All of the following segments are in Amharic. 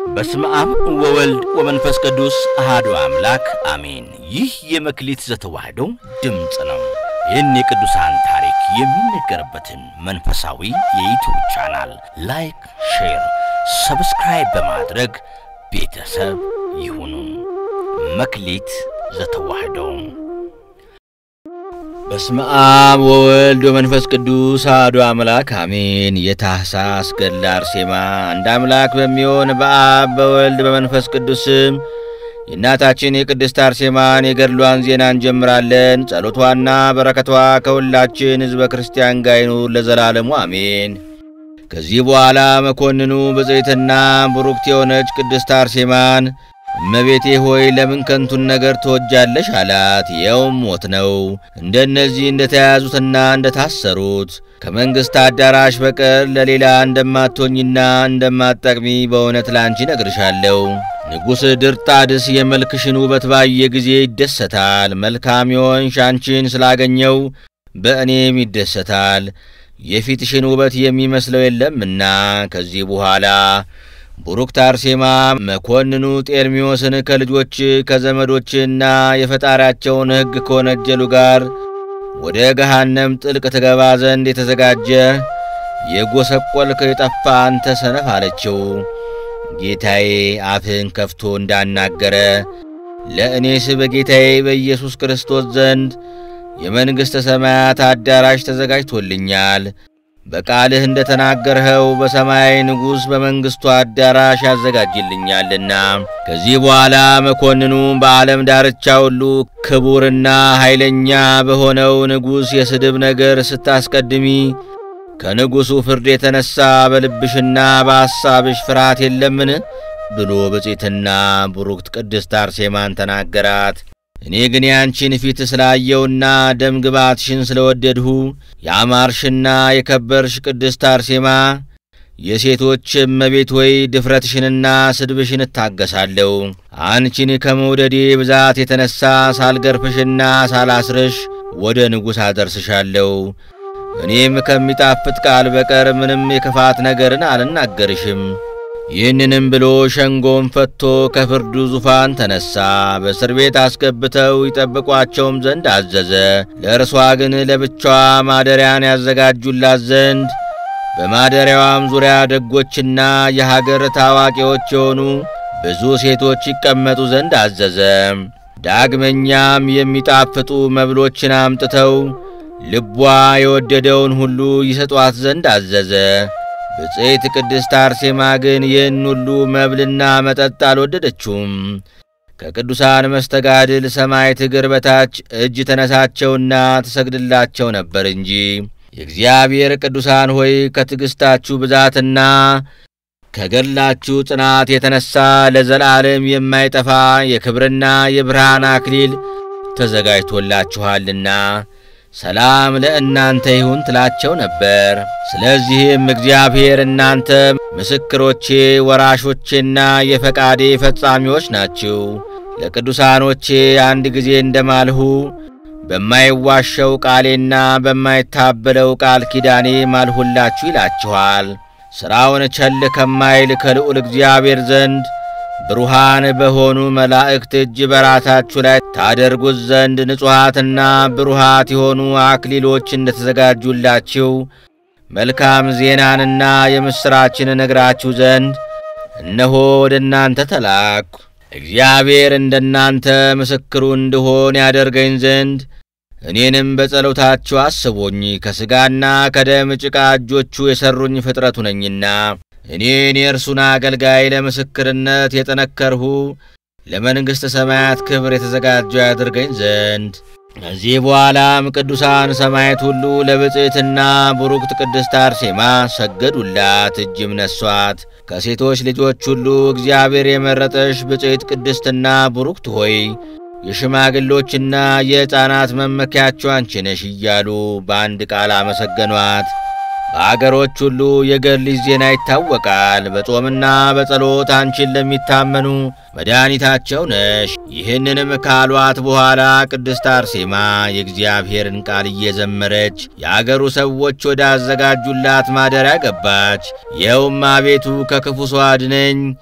በስመ አብ ወወልድ ወመንፈስ ቅዱስ አሃዱ አምላክ አሜን። ይህ የመክሊት ዘተዋሕዶ ድምፅ ነው። ይህን የቅዱሳን ታሪክ የሚነገርበትን መንፈሳዊ የዩቲዩብ ቻናል ላይክ፣ ሼር፣ ሰብስክራይብ በማድረግ ቤተሰብ ይሁኑ። መክሊት ዘተዋሕዶ በስመ አብ ወወልድ ወመንፈስ ቅዱስ አሐዱ አምላክ አሜን። የታኅሳስ ገድለ አርሴማ አንድ አምላክ በሚሆን በአብ በወልድ በመንፈስ ቅዱስ ስም የእናታችን የቅድስት አርሴማን የገድሏን ዜና እንጀምራለን። ጸሎቷና በረከቷ ከሁላችን ሕዝበ ክርስቲያን ጋር ይኑር ለዘላለሙ አሜን። ከዚህ በኋላ መኮንኑ ብፅዕትና ቡሩክት የሆነች ቅድስት አርሴማን እመቤቴ ሆይ ለምን ከንቱን ነገር ትወጃለሽ? አላት። ይኸውም ሞት ነው። እንደነዚህ እንደተያያዙትና እንደታሰሩት ከመንግሥት አዳራሽ በቀር ለሌላ እንደማትሆኝና እንደማትጠቅሚ በእውነት ላንቺ ነግርሻለሁ። ንጉሥ ድርጣድስ የመልክሽን ውበት ባየ ጊዜ ይደሰታል። መልካም የሆንሽ አንቺን ስላገኘው በእኔም ይደሰታል። የፊትሽን ውበት የሚመስለው የለምና ከዚህ በኋላ ቡሩክት አርሴማ መኮንኑ ጤርሚዎስን ከልጆች ከዘመዶችና የፈጣሪያቸውን ሕግ ከወነጀሉ ጋር ወደ ገሃነም ጥልቅ ትገባ ዘንድ የተዘጋጀ የጎሰቆልክ የጠፋ አንተ ሰነፍ አለችው። ጌታዬ አፍህን ከፍቶ እንዳናገረ ለእኔስ በጌታዬ በኢየሱስ ክርስቶስ ዘንድ የመንግሥተ ሰማያት አዳራሽ ተዘጋጅቶልኛል። በቃልህ እንደ ተናገርኸው በሰማያዊ ንጉሥ በመንግሥቱ አዳራሽ ያዘጋጅልኛልና። ከዚህ በኋላ መኮንኑ በዓለም ዳርቻ ሁሉ ክቡርና ኃይለኛ በሆነው ንጉሥ የስድብ ነገር ስታስቀድሚ ከንጉሡ ፍርድ የተነሣ በልብሽና በሐሳብሽ ፍርሃት የለምን? ብሎ ብፅዕትና ቡሩክት ቅድስት አርሴማን ተናገራት። እኔ ግን ያንቺን ፊት ስላየውና ደም ግባትሽን ስለወደድሁ የአማርሽና የከበርሽ ቅድስት አርሴማ የሴቶች እመቤት ሆይ ድፍረትሽንና ስድብሽን እታገሳለሁ። አንቺን ከመውደዴ ብዛት የተነሣ ሳልገርፍሽና ሳላስርሽ ወደ ንጉሥ አደርስሻለሁ። እኔም ከሚጣፍጥ ቃል በቀር ምንም የክፋት ነገርን አልናገርሽም። ይህንንም ብሎ ሸንጎም ፈትቶ ከፍርዱ ዙፋን ተነሣ። በእስር ቤት አስገብተው ይጠብቋቸውም ዘንድ አዘዘ። ለእርሷ ግን ለብቻዋ ማደሪያን ያዘጋጁላት ዘንድ በማደሪያዋም ዙሪያ ደጎችና የሀገር ታዋቂዎች የሆኑ ብዙ ሴቶች ይቀመጡ ዘንድ አዘዘ። ዳግመኛም የሚጣፍጡ መብሎችን አምጥተው ልቧ የወደደውን ሁሉ ይሰጧት ዘንድ አዘዘ። ብፅዕት ቅድስት አርሴማ ግን ይህን ሁሉ መብልና መጠጥ አልወደደችውም። ከቅዱሳን መስተጋድል ሰማዕት እግር በታች እጅ ተነሳቸውና ትሰግድላቸው ነበር እንጂ። የእግዚአብሔር ቅዱሳን ሆይ ከትዕግሥታችሁ ብዛትና ከገድላችሁ ጽናት የተነሣ ለዘላለም የማይጠፋ የክብርና የብርሃን አክሊል ተዘጋጅቶላችኋልና ሰላም ለእናንተ ይሁን ትላቸው ነበር። ስለዚህም እግዚአብሔር እናንተ ምስክሮቼ፣ ወራሾቼና የፈቃዴ ፈጻሚዎች ናችሁ። ለቅዱሳኖቼ አንድ ጊዜ እንደማልሁ በማይዋሸው ቃሌና በማይታበለው ቃል ኪዳኔ ማልሁላችሁ ይላችኋል። ሥራውን ቸል ከማይል ከልዑል እግዚአብሔር ዘንድ ብሩሃን በሆኑ መላእክት እጅ በራሳችሁ ላይ ታደርጉት ዘንድ ንጹሓትና ብሩሃት የሆኑ አክሊሎች እንደተዘጋጁላችሁ መልካም ዜናንና የምሥራችን እነግራችሁ ዘንድ እነሆ ወደ እናንተ ተላኩ። እግዚአብሔር እንደ እናንተ ምስክሩ እንድሆን ያደርገኝ ዘንድ እኔንም በጸሎታችሁ አስቦኝ ከሥጋና ከደም ጭቃ እጆቹ የሠሩኝ ፍጥረቱ ነኝና እኔን የእርሱን አገልጋይ ለምስክርነት የጠነከርሁ ለመንግሥተ ሰማያት ክብር የተዘጋጀው ያድርገኝ ዘንድ። ከዚህ በኋላም ቅዱሳን ሰማዕት ሁሉ ለብፅዕትና ቡሩክት ቅድስት አርሴማ ሰገዱላት፣ እጅም ነሷት። ከሴቶች ልጆች ሁሉ እግዚአብሔር የመረጠሽ ብፅዕት ቅድስትና ቡሩክት ሆይ የሽማግሎችና የሕፃናት መመኪያቸው አንቺ ነሽ እያሉ በአንድ ቃል አመሰገኗት። በአገሮች ሁሉ የገድልሽ ዜና ይታወቃል። በጾምና በጸሎት አንቺን ለሚታመኑ መድኃኒታቸው ነሽ። ይህንንም ካሏት በኋላ ቅድስት አርሴማ የእግዚአብሔርን ቃል እየዘመረች የአገሩ ሰዎች ወደ አዘጋጁላት ማደሪያ ገባች። ይኸውም አቤቱ ከክፉ ሰው አድነኝ፣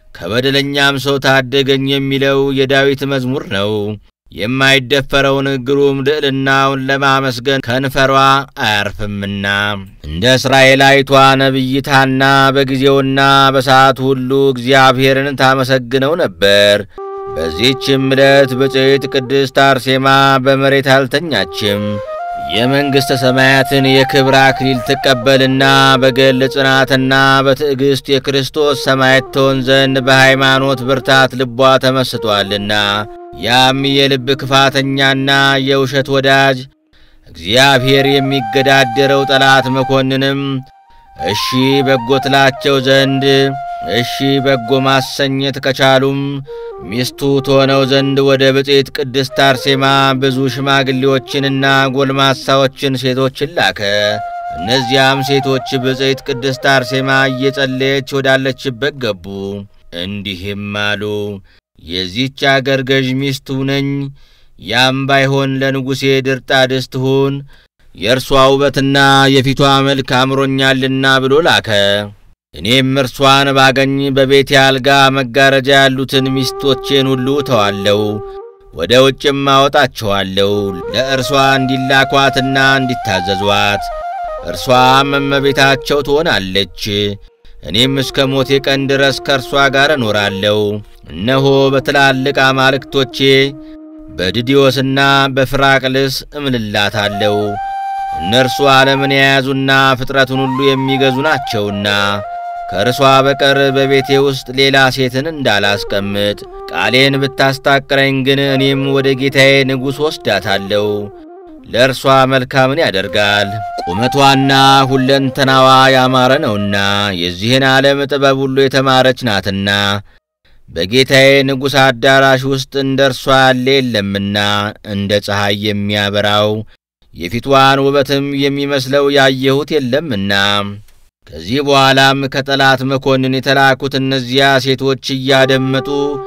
ከበደለኛም ሰው ታደገኝ የሚለው የዳዊት መዝሙር ነው። የማይደፈረውን ግሩም ልዕልናውን ለማመስገን ከንፈሯ አያርፍምና እንደ እስራኤላዊቷ ነቢይት ሐና በጊዜውና በሰዓቱ ሁሉ እግዚአብሔርን ታመሰግነው ነበር። በዚህችም ዕለት ብፅዕት ቅድስት አርሴማ በመሬት አልተኛችም። የመንግሥተ ሰማያትን የክብር አክሊል ትቀበልና በገል ጽናትና በትዕግሥት የክርስቶስ ሰማዕት ትሆን ዘንድ በሃይማኖት ብርታት ልቧ ተመስጧልና ያም የልብ ክፋተኛና የውሸት ወዳጅ እግዚአብሔር የሚገዳደረው ጠላት መኮንንም እሺ በጎ ትላቸው ዘንድ እሺ በጎ ማሰኘት ከቻሉም ሚስቱ ትሆነው ዘንድ ወደ ብፅዕት ቅድስት አርሴማ ብዙ ሽማግሌዎችንና ጎልማሳዎችን ሴቶችን ላከ። እነዚያም ሴቶች ብፅዕት ቅድስት አርሴማ እየጸለየች ወዳለችበት ገቡ። እንዲህም አሉ፣ የዚህች አገር ገዥ ሚስቱ ነኝ። ያም ባይሆን ለንጉሴ ድርጣድስ ትሁን፣ የእርሷ ውበትና የፊቷ መልክ አምሮኛልና ብሎ ላከ። እኔም እርሷን ባገኝ በቤቴ አልጋ መጋረጃ ያሉትን ሚስቶቼን ሁሉ ተዋለሁ፣ ወደ ውጭም አወጣቸዋለሁ ለእርሷ እንዲላኳትና እንዲታዘዟት፣ እርሷም እመቤታቸው ትሆናለች። እኔም እስከ ሞቴ ቀን ድረስ ከእርሷ ጋር እኖራለሁ። እነሆ በትላልቅ አማልክቶቼ በድዲዮስና በፍራቅልስ እምልላታለሁ። እነርሱ ዓለምን የያዙና ፍጥረቱን ሁሉ የሚገዙ ናቸውና ከእርሷ በቀር በቤቴ ውስጥ ሌላ ሴትን እንዳላስቀምጥ ቃሌን ብታስታቅረኝ ግን እኔም ወደ ጌታዬ ንጉሥ ወስዳታለሁ። ለእርሷ መልካምን ያደርጋል፣ ቁመቷና ሁለንተናዋ ያማረ ነውና የዚህን ዓለም ጥበብ ሁሉ የተማረች ናትና በጌታዬ ንጉሥ አዳራሽ ውስጥ እንደ እርሷ ያለ የለምና እንደ ፀሐይ የሚያበራው የፊቷን ውበትም የሚመስለው ያየሁት የለምና። ከዚህ በኋላም ከጠላት መኮንን የተላኩት እነዚያ ሴቶች እያደመጡ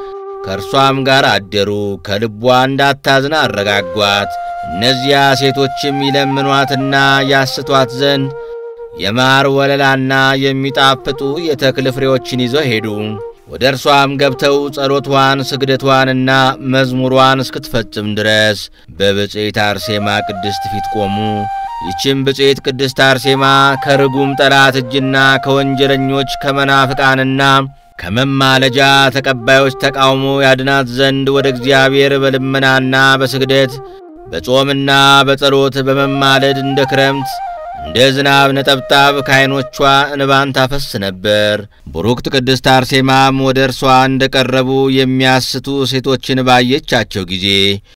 ከእርሷም ጋር አደሩ። ከልቧ እንዳታዝን አረጋጓት። እነዚያ ሴቶችም ይለምኗትና ያስቷት ዘንድ የማር ወለላና የሚጣፍጡ የተክል ፍሬዎችን ይዘው ሄዱ። ወደ እርሷም ገብተው ጸሎቷን ስግደቷንና መዝሙሯን እስክትፈጽም ድረስ በብፅዕት አርሴማ ቅድስት ፊት ቆሙ። ይህችም ብፅዕት ቅድስት አርሴማ ከርጉም ጠላት እጅና ከወንጀለኞች ከመናፍቃንና ከመማለጃ ተቀባዮች ተቃውሞ ያድናት ዘንድ ወደ እግዚአብሔር በልመናና በስግደት በጾምና በጸሎት በመማለድ እንደ ክረምት እንደ ዝናብ ነጠብጣብ ከዐይኖቿ እንባን ታፈስ ነበር። ቡሩክት ቅድስት አርሴማም ወደ እርሷ እንደ ቀረቡ የሚያስቱ ሴቶችን ባየቻቸው ጊዜ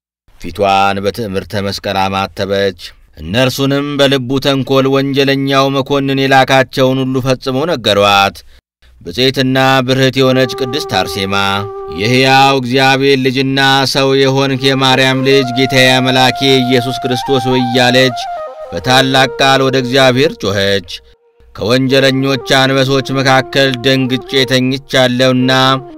ፊቷን በትዕምርተ መስቀል አማተበች። እነርሱንም በልቡ ተንኰል ወንጀለኛው መኮንን የላካቸውን ሁሉ ፈጽመው ነገሯት። ብፅዕትና ብርህት የሆነች ቅድስት አርሴማ የሕያው እግዚአብሔር ልጅና ሰው የሆንክ የማርያም ልጅ ጌታዬ አምላኬ ኢየሱስ ክርስቶስ ሆይ እያለች በታላቅ ቃል ወደ እግዚአብሔር ጮኸች። ከወንጀለኞች አንበሶች መካከል ደንግጬ ተኝቻለሁና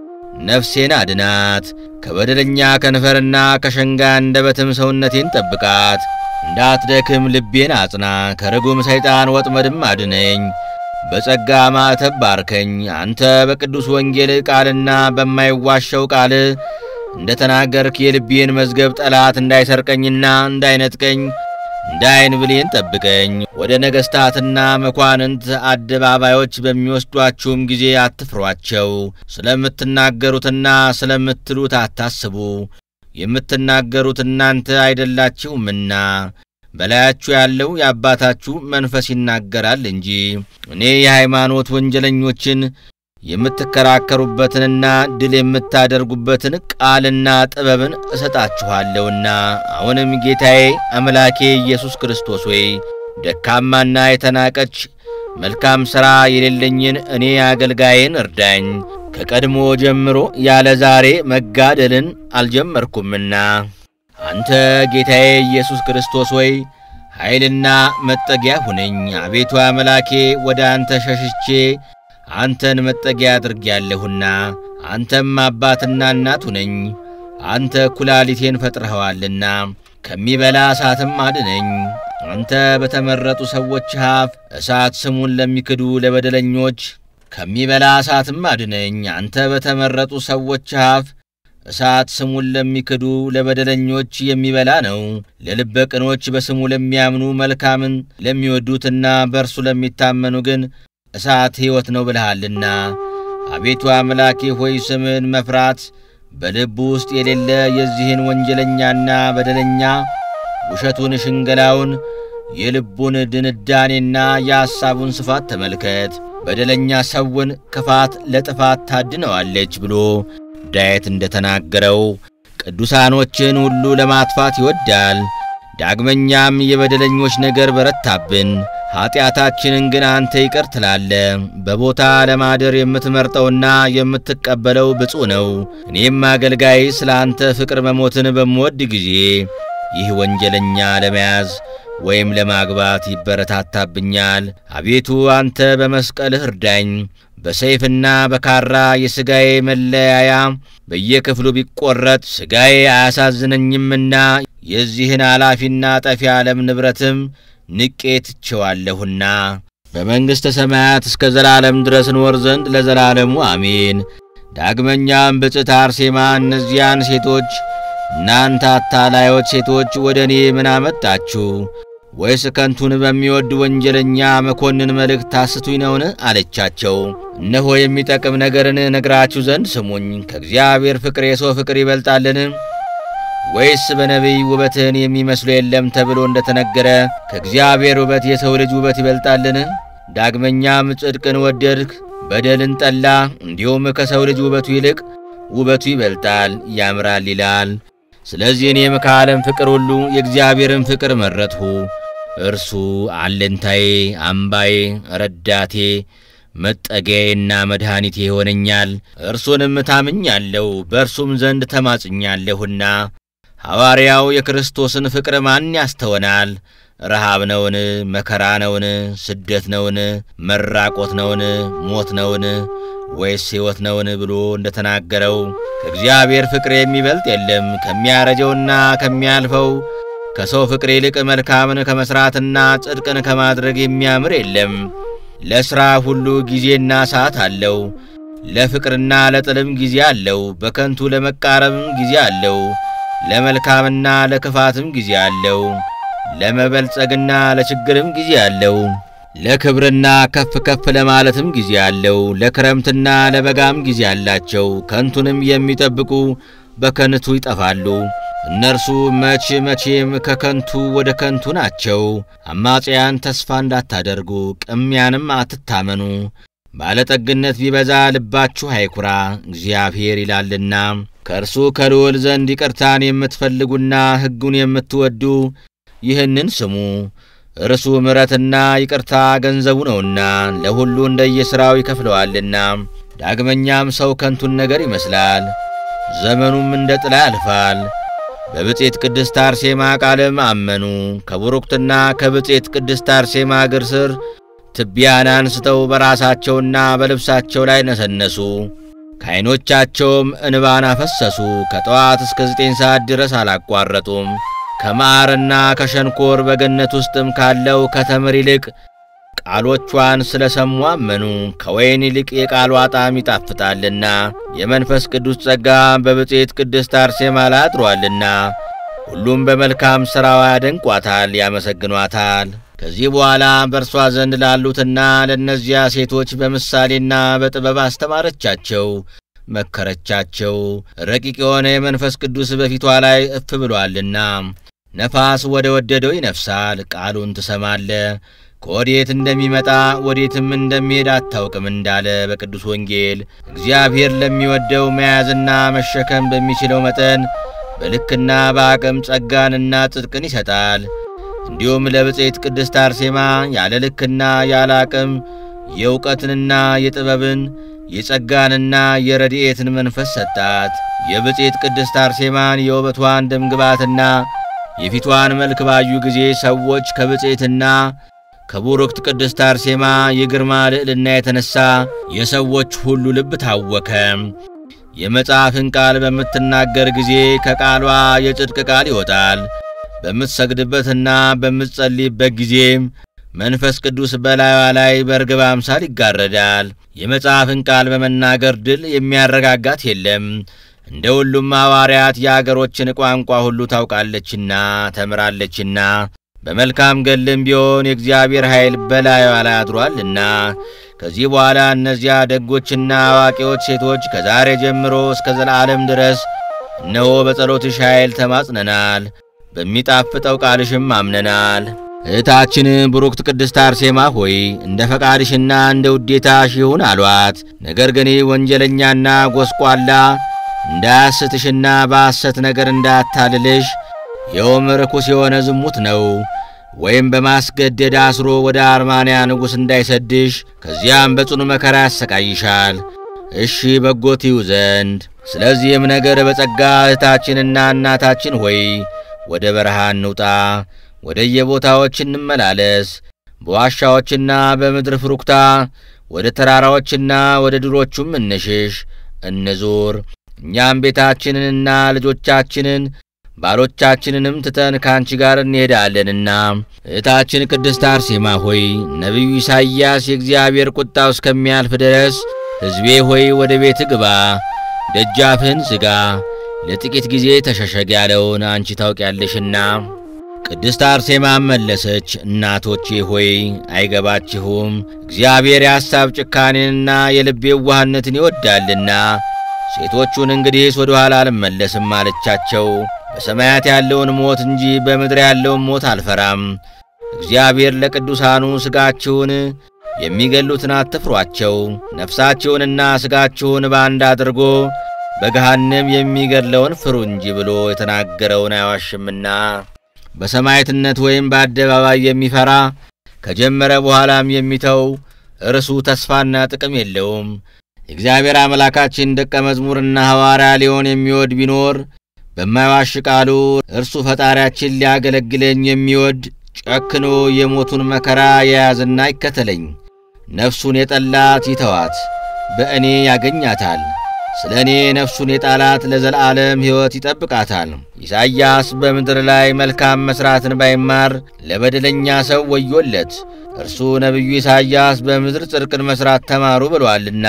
ነፍሴን አድናት። ከበደለኛ ከንፈርና ከሸንጋ አንደበትም ሰውነቴን ጠብቃት። እንዳትደክም ልቤን አጽና። ከርጉም ሰይጣን ወጥመድም አድነኝ። በጸጋ ማዕተብ ባርከኝ። አንተ በቅዱስ ወንጌል ቃልና በማይዋሸው ቃል እንደ ተናገርክ የልቤን መዝገብ ጠላት እንዳይሰርቀኝና እንዳይነጥቀኝ እንደ ዓይን ብሌን ጠብቀኝ። ወደ ነገሥታትና መኳንንት አደባባዮች በሚወስዷችሁም ጊዜ አትፍሯቸው። ስለምትናገሩትና ስለምትሉት አታስቡ። የምትናገሩት እናንተ አይደላችሁምና በላያችሁ ያለው የአባታችሁ መንፈስ ይናገራል እንጂ። እኔ የሃይማኖት ወንጀለኞችን የምትከራከሩበትንና ድል የምታደርጉበትን ቃልና ጥበብን እሰጣችኋለሁና። አሁንም ጌታዬ አምላኬ ኢየሱስ ክርስቶስ ሆይ ደካማና የተናቀች መልካም ሥራ የሌለኝን እኔ አገልጋዬን እርዳኝ። ከቀድሞ ጀምሮ ያለ ዛሬ መጋደልን አልጀመርኩምና አንተ ጌታዬ ኢየሱስ ክርስቶስ ሆይ ኃይልና መጠጊያ ሁነኝ። አቤቱ አምላኬ ወደ አንተ ሸሽቼ አንተን መጠጊያ አድርጌያለሁና አንተም አባትና እናት ሁነኝ። አንተ ኩላሊቴን ፈጥረኸዋልና ከሚበላ እሳትም አድነኝ። አንተ በተመረጡ ሰዎች አፍ እሳት ስሙን ለሚክዱ ለበደለኞች ከሚበላ እሳትም አድነኝ። አንተ በተመረጡ ሰዎች አፍ እሳት ስሙን ለሚክዱ ለበደለኞች የሚበላ ነው። ለልበ ቅኖች በስሙ ለሚያምኑ መልካምን ለሚወዱትና በእርሱ ለሚታመኑ ግን እሳት ሕይወት ነው ብልሃልና። አቤቱ አምላኬ ሆይ ስምን መፍራት በልቡ ውስጥ የሌለ የዚህን ወንጀለኛና በደለኛ ውሸቱን፣ ሽንገላውን፣ የልቡን ድንዳኔና የሐሳቡን ስፋት ተመልከት። በደለኛ ሰውን ክፋት ለጥፋት ታድነዋለች ብሎ ዳዊት እንደተናገረው ቅዱሳኖችን ሁሉ ለማጥፋት ይወዳል። ዳግመኛም የበደለኞች ነገር በረታብን፣ ኀጢአታችንን ግን አንተ ይቅር ትላለ። በቦታ ለማደር የምትመርጠውና የምትቀበለው ብፁዕ ነው። እኔም አገልጋይ ስለ አንተ ፍቅር መሞትን በምወድ ጊዜ ይህ ወንጀለኛ ለመያዝ ወይም ለማግባት ይበረታታብኛል። አቤቱ አንተ በመስቀልህ እርዳኝ። በሰይፍና በካራ የሥጋዬ መለያያ በየክፍሉ ቢቈረጥ ሥጋዬ አያሳዝነኝምና የዚህን ኃላፊና ጠፊ ዓለም ንብረትም ንቄ ትቼዋለሁና በመንግሥተ ሰማያት እስከ ዘላለም ድረስ እንወር ዘንድ ለዘላለሙ አሜን። ዳግመኛም ብፅዕት አርሴማ እነዚያን ሴቶች እናንተ አታላዮች ሴቶች ወደ እኔ ምን አመጣችሁ? ወይስ ከንቱን በሚወድ ወንጀለኛ መኮንን መልእክት ታስቱኝ ነውን? አለቻቸው። እነሆ የሚጠቅም ነገርን ነግራችሁ ዘንድ ስሙኝ። ከእግዚአብሔር ፍቅር የሰው ፍቅር ይበልጣልን? ወይስ በነቢይ ውበትን የሚመስሉ የለም ተብሎ እንደ ተነገረ ከእግዚአብሔር ውበት የሰው ልጅ ውበት ይበልጣልን? ዳግመኛም ጽድቅን ወደድክ፣ በደልን ጠላ፣ እንዲሁም ከሰው ልጅ ውበቱ ይልቅ ውበቱ ይበልጣል ያምራል ይላል። ስለዚህ እኔም ከዓለም ፍቅር ሁሉ የእግዚአብሔርን ፍቅር መረጥሁ። እርሱ አለንታዬ፣ አምባዬ፣ ረዳቴ፣ መጠጊያዬና መድኃኒቴ ይሆነኛል። እርሱንም ታምኛለሁ፣ በእርሱም ዘንድ ተማጽኛለሁና። ሐዋርያው የክርስቶስን ፍቅር ማን ያስተወናል? ረሃብ ነውን? መከራ ነውን? ስደት ነውን? መራቆት ነውን? ሞት ነውን? ወይስ ሕይወት ነውን? ብሎ እንደ ተናገረው ከእግዚአብሔር ፍቅር የሚበልጥ የለም። ከሚያረጀውና ከሚያልፈው ከሰው ፍቅር ይልቅ መልካምን ከመሥራትና ጽድቅን ከማድረግ የሚያምር የለም። ለሥራ ሁሉ ጊዜና ሰዓት አለው። ለፍቅርና ለጥልም ጊዜ አለው። በከንቱ ለመቃረብም ጊዜ አለው። ለመልካምና ለክፋትም ጊዜ አለው። ለመበልጸግና ለችግርም ጊዜ አለው። ለክብርና ከፍ ከፍ ለማለትም ጊዜ አለው። ለክረምትና ለበጋም ጊዜ አላቸው። ከንቱንም የሚጠብቁ በከንቱ ይጠፋሉ። እነርሱ መቼ መቼም ከከንቱ ወደ ከንቱ ናቸው። አማጽያን ተስፋ እንዳታደርጉ፣ ቅሚያንም አትታመኑ። ባለጠግነት ቢበዛ ልባችሁ አይኩራ፣ እግዚአብሔር ይላልና። ከእርሱ ከልዑል ዘንድ ይቅርታን የምትፈልጉና ሕጉን የምትወዱ ይህንን ስሙ። እርሱ ምሕረትና ይቅርታ ገንዘቡ ነውና ለሁሉ እንደየሥራው ይከፍለዋልና። ዳግመኛም ሰው ከንቱን ነገር ይመስላል፣ ዘመኑም እንደ ጥላ ያልፋል። በብፄት ቅድስት አርሴማ ቃልም አመኑ። ከቡሩክትና ከብፄት ቅድስት አርሴማ እግር ስር ትቢያን አንስተው በራሳቸውና በልብሳቸው ላይ ነሰነሱ። ከዐይኖቻቸውም እንባን አፈሰሱ። ከጠዋት እስከ ዘጠኝ ሰዓት ድረስ አላቋረጡም። ከማዕርና ከሸንኮር በገነት ውስጥም ካለው ከተምር ይልቅ ቃሎቿን ስለ ሰሙ አመኑ። ከወይን ይልቅ የቃሏ ጣዕም ይጣፍጣልና የመንፈስ ቅዱስ ጸጋ በብፄት ቅድስት አርሴማ ላይ አድሮአልና ሁሉም በመልካም ሥራዋ ያደንቋታል፣ ያመሰግኗታል። ከዚህ በኋላ በእርሷ ዘንድ ላሉትና ለእነዚያ ሴቶች በምሳሌና በጥበብ አስተማረቻቸው፣ መከረቻቸው። ረቂቅ የሆነ የመንፈስ ቅዱስ በፊቷ ላይ እፍ ብሎአልና ነፋስ ወደ ወደደው ይነፍሳል። ቃሉን ትሰማለ ከወዴት እንደሚመጣ ወዴትም እንደሚሄድ አታውቅም እንዳለ በቅዱስ ወንጌል እግዚአብሔር ለሚወደው መያዝና መሸከም በሚችለው መጠን በልክና በአቅም ጸጋንና ጽድቅን ይሰጣል። እንዲሁም ለብፄት ቅድስት አርሴማ ያለ ልክና ያለ አቅም የእውቀትንና የጥበብን የጸጋንና የረድኤትን መንፈስ ሰጣት። የብፄት ቅድስት አርሴማን የውበቷን ደምግባትና የፊቷን መልክ ባዩ ጊዜ ሰዎች ከብፄትና ከቡሩክት ቅድስት አርሴማ የግርማ ልዕልና የተነሣ የሰዎች ሁሉ ልብ ታወከ። የመጽሐፍን ቃል በምትናገር ጊዜ ከቃሏ የጽድቅ ቃል ይወጣል። በምትሰግድበትና በምትጸልይበት ጊዜ መንፈስ ቅዱስ በላዩዋ ላይ በርግብ አምሳል ይጋረዳል። የመጽሐፍን ቃል በመናገር ድል የሚያረጋጋት የለም። እንደ ሁሉም ሐዋርያት የአገሮችን ቋንቋ ሁሉ ታውቃለችና ተምራለችና በመልካም ገልም ቢሆን የእግዚአብሔር ኃይል በላዩዋ ላይ አድሯልና ከዚህ በኋላ እነዚያ ደጎችና አዋቂዎች ሴቶች ከዛሬ ጀምሮ እስከ ዘላለም ድረስ እነሆ በጸሎትሽ ኃይል ተማጽነናል፣ በሚጣፍጠው ቃልሽም አምነናል። እህታችን ብሩክት ቅድስት አርሴማ ሆይ እንደ ፈቃድሽና እንደ ውዴታሽ ይሁን አሏት። ነገር ግን ወንጀለኛና ጎስቋላ እንዳያስትሽና በሐሰት ነገር እንዳያታልልሽ ይኸውም ርኩስ የሆነ ዝሙት ነው። ወይም በማስገደድ አስሮ ወደ አርማንያ ንጉሥ እንዳይሰድሽ ከዚያም በጽኑ መከራ ያሰቃይሻል። እሺ በጎ ትዩ ዘንድ ስለዚህም ነገር በጸጋ እህታችንና እናታችን ሆይ ወደ በረሃ እንውጣ፣ ወደ የቦታዎች እንመላለስ፣ በዋሻዎችና በምድር ፍሩክታ ወደ ተራራዎችና ወደ ድሮቹም እንሽሽ እንዙር። እኛም ቤታችንንና ልጆቻችንን ባሎቻችንንም ትተን ከአንቺ ጋር እንሄዳለንና። እህታችን ቅድስት አርሴማ ሆይ ነቢዩ ኢሳይያስ የእግዚአብሔር ቁጣው እስከሚያልፍ ድረስ ሕዝቤ ሆይ ወደ ቤት ግባ፣ ደጃፍህን ዝጋ፣ ለጥቂት ጊዜ ተሸሸግ ያለውን አንቺ ታውቂያለሽና። ቅድስት አርሴማም መለሰች፣ እናቶቼ ሆይ አይገባችሁም። እግዚአብሔር የሐሳብ ጭካኔንና የልብ የዋህነትን ይወዳልና ሴቶቹን እንግዲህስ ወደ ኋላ አልመለስም አለቻቸው። በሰማያት ያለውን ሞት እንጂ በምድር ያለውን ሞት አልፈራም። እግዚአብሔር ለቅዱሳኑ ሥጋችሁን የሚገሉትን አትፍሯቸው፣ ነፍሳችሁንና ሥጋችሁን በአንድ አድርጎ በገሃነም የሚገድለውን ፍሩ እንጂ ብሎ የተናገረውን አይዋሽምና በሰማዕትነት ወይም በአደባባይ የሚፈራ ከጀመረ በኋላም የሚተው እርሱ ተስፋና ጥቅም የለውም። የእግዚአብሔር አምላካችን ደቀ መዝሙርና ሐዋርያ ሊሆን የሚወድ ቢኖር በማይዋሽ ቃሉ እርሱ ፈጣሪያችን ሊያገለግለኝ የሚወድ ጨክኖ የሞቱን መከራ የያዝና ይከተለኝ። ነፍሱን የጠላት ይተዋት፣ በእኔ ያገኛታል። ስለ እኔ ነፍሱን የጣላት ለዘላለም ሕይወት ይጠብቃታል። ኢሳይያስ በምድር ላይ መልካም መሥራትን ባይማር ለበደለኛ ሰው ወዮለት። እርሱ ነቢዩ ኢሳይያስ በምድር ጽድቅን መሥራት ተማሩ ብሎአልና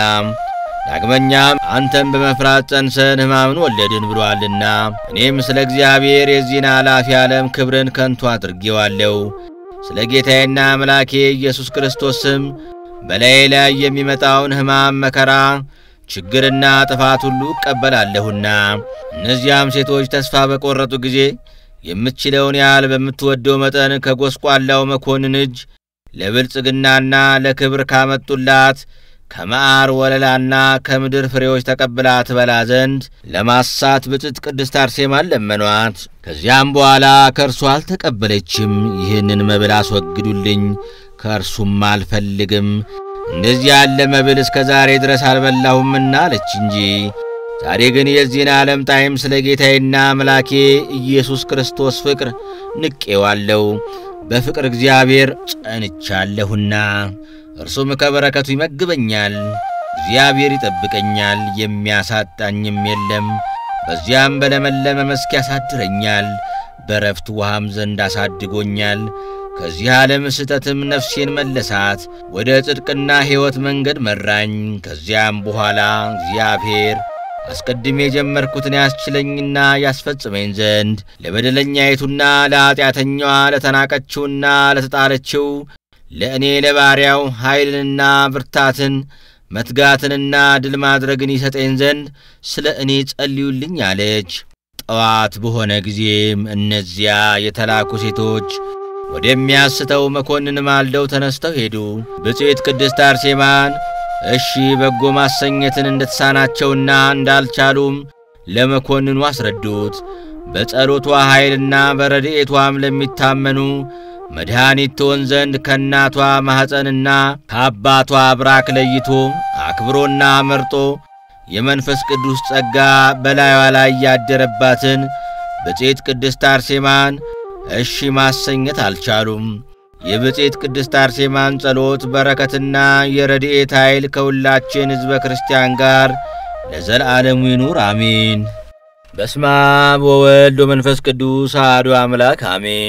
ዳግመኛም አንተም በመፍራት ጸንሰን ሕማምን ወለድን ብሎአልና እኔም ስለ እግዚአብሔር የዚህን ኃላፊ ዓለም ክብርን ከንቱ አድርጌዋለሁ። ስለ ጌታዬና አምላኬ ኢየሱስ ክርስቶስ ስም በላዬ ላይ የሚመጣውን ሕማም፣ መከራ፣ ችግርና ጥፋት ሁሉ እቀበላለሁና። እነዚያም ሴቶች ተስፋ በቈረጡ ጊዜ የምትችለውን ያህል በምትወደው መጠን ከጐስቋላው መኮንን እጅ ለብልጽግናና ለክብር ካመጡላት ከመዓር ወለላና ከምድር ፍሬዎች ተቀብላ ትበላ ዘንድ ለማሳት ብፅዕት ቅድስት አርሴማን ለመኗት። ከዚያም በኋላ ከእርሱ አልተቀበለችም። ይህንን መብል አስወግዱልኝ፣ ከእርሱም አልፈልግም፣ እንደዚህ ያለ መብል እስከ ዛሬ ድረስ አልበላሁምና አለች እንጂ። ዛሬ ግን የዚህን ዓለም ጣዕም ስለ ጌታዬና አምላኬ ኢየሱስ ክርስቶስ ፍቅር ንቄዋለሁ፣ በፍቅር እግዚአብሔር ጸንቻለሁና እርሱም ከበረከቱ ይመግበኛል። እግዚአብሔር ይጠብቀኛል፣ የሚያሳጣኝም የለም። በዚያም በለመለመ መስክ ያሳድረኛል፣ በረፍት ውሃም ዘንድ አሳድጎኛል። ከዚህ ዓለም ስህተትም ነፍሴን መለሳት፣ ወደ ጽድቅና ሕይወት መንገድ መራኝ። ከዚያም በኋላ እግዚአብሔር አስቀድሜ የጀመርኩትን ያስችለኝና ያስፈጽመኝ ዘንድ ለበደለኛይቱና ለኀጢአተኛዋ ለተናቀችውና ለተጣለችው ለእኔ ለባሪያው ኃይልንና ብርታትን መትጋትንና ድል ማድረግን ይሰጠኝ ዘንድ ስለ እኔ ጸልዩልኝ አለች። ጠዋት በሆነ ጊዜም እነዚያ የተላኩ ሴቶች ወደሚያስተው መኮንን ማልደው ተነስተው ሄዱ። ብፅዕት ቅድስት አርሴማን እሺ በጎ ማሰኘትን እንደተሳናቸውና እንዳልቻሉም ለመኮንኑ አስረዱት። በጸሎቷ ኃይልና በረድኤቷም ለሚታመኑ መድኃኒት ትሆን ዘንድ ከእናቷ ማኅፀንና ከአባቷ ብራክ ለይቶ አክብሮና መርጦ የመንፈስ ቅዱስ ጸጋ በላዩዋ ላይ ያደረባትን ብፅዕት ቅድስት አርሴማን እሺ ማሰኘት አልቻሉም። የብፅዕት ቅድስት አርሴማን ጸሎት በረከትና የረድኤት ኃይል ከሁላችን ሕዝበ ክርስቲያን ጋር ለዘላለሙ ይኑር አሜን። በስመ አብ ወወልድ ወመንፈስ ቅዱስ አሐዱ አምላክ አሜን።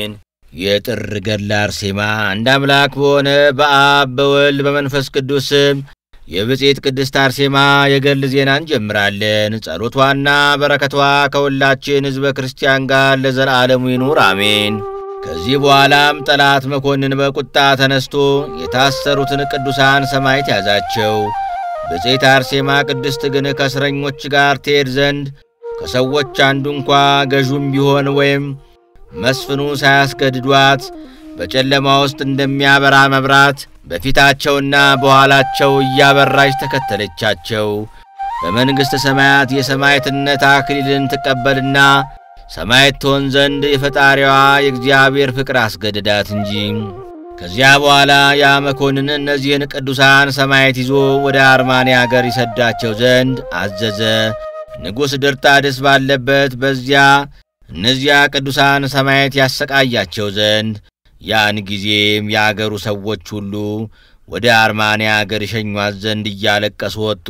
የጥር ገድለ አርሴማ አንድ አምላክ በሆነ በአብ በወልድ በመንፈስ ቅዱስ ስም የብፅዕት ቅድስት አርሴማ የገድል ዜና እንጀምራለን። ጸሎቷና በረከቷ ከሁላችን ሕዝበ ክርስቲያን ጋር ለዘላለሙ ይኑር አሜን። ከዚህ በኋላም ጠላት መኮንን በቁጣ ተነስቶ የታሰሩትን ቅዱሳን ሰማዕት ያዛቸው። ብፅዕት አርሴማ ቅድስት ግን ከእስረኞች ጋር ትሄድ ዘንድ ከሰዎች አንዱ እንኳ ገዡም ቢሆን ወይም መስፍኑ ሳያስገድዷት በጨለማ ውስጥ እንደሚያበራ መብራት በፊታቸውና በኋላቸው እያበራች ተከተለቻቸው። በመንግሥተ ሰማያት የሰማዕትነት አክሊልን ትቀበልና ሰማዕት ትሆን ዘንድ የፈጣሪዋ የእግዚአብሔር ፍቅር አስገድዳት እንጂ። ከዚያ በኋላ ያ መኮንን እነዚህን ቅዱሳን ሰማዕት ይዞ ወደ አርማንያ አገር ይሰዳቸው ዘንድ አዘዘ። ንጉሥ ድርጣድስ ባለበት በዚያ እነዚያ ቅዱሳን ሰማዕት ያሰቃያቸው ዘንድ ያን ጊዜም የአገሩ ሰዎች ሁሉ ወደ አርማንያ አገር ይሸኟት ዘንድ እያለቀሱ ወጡ።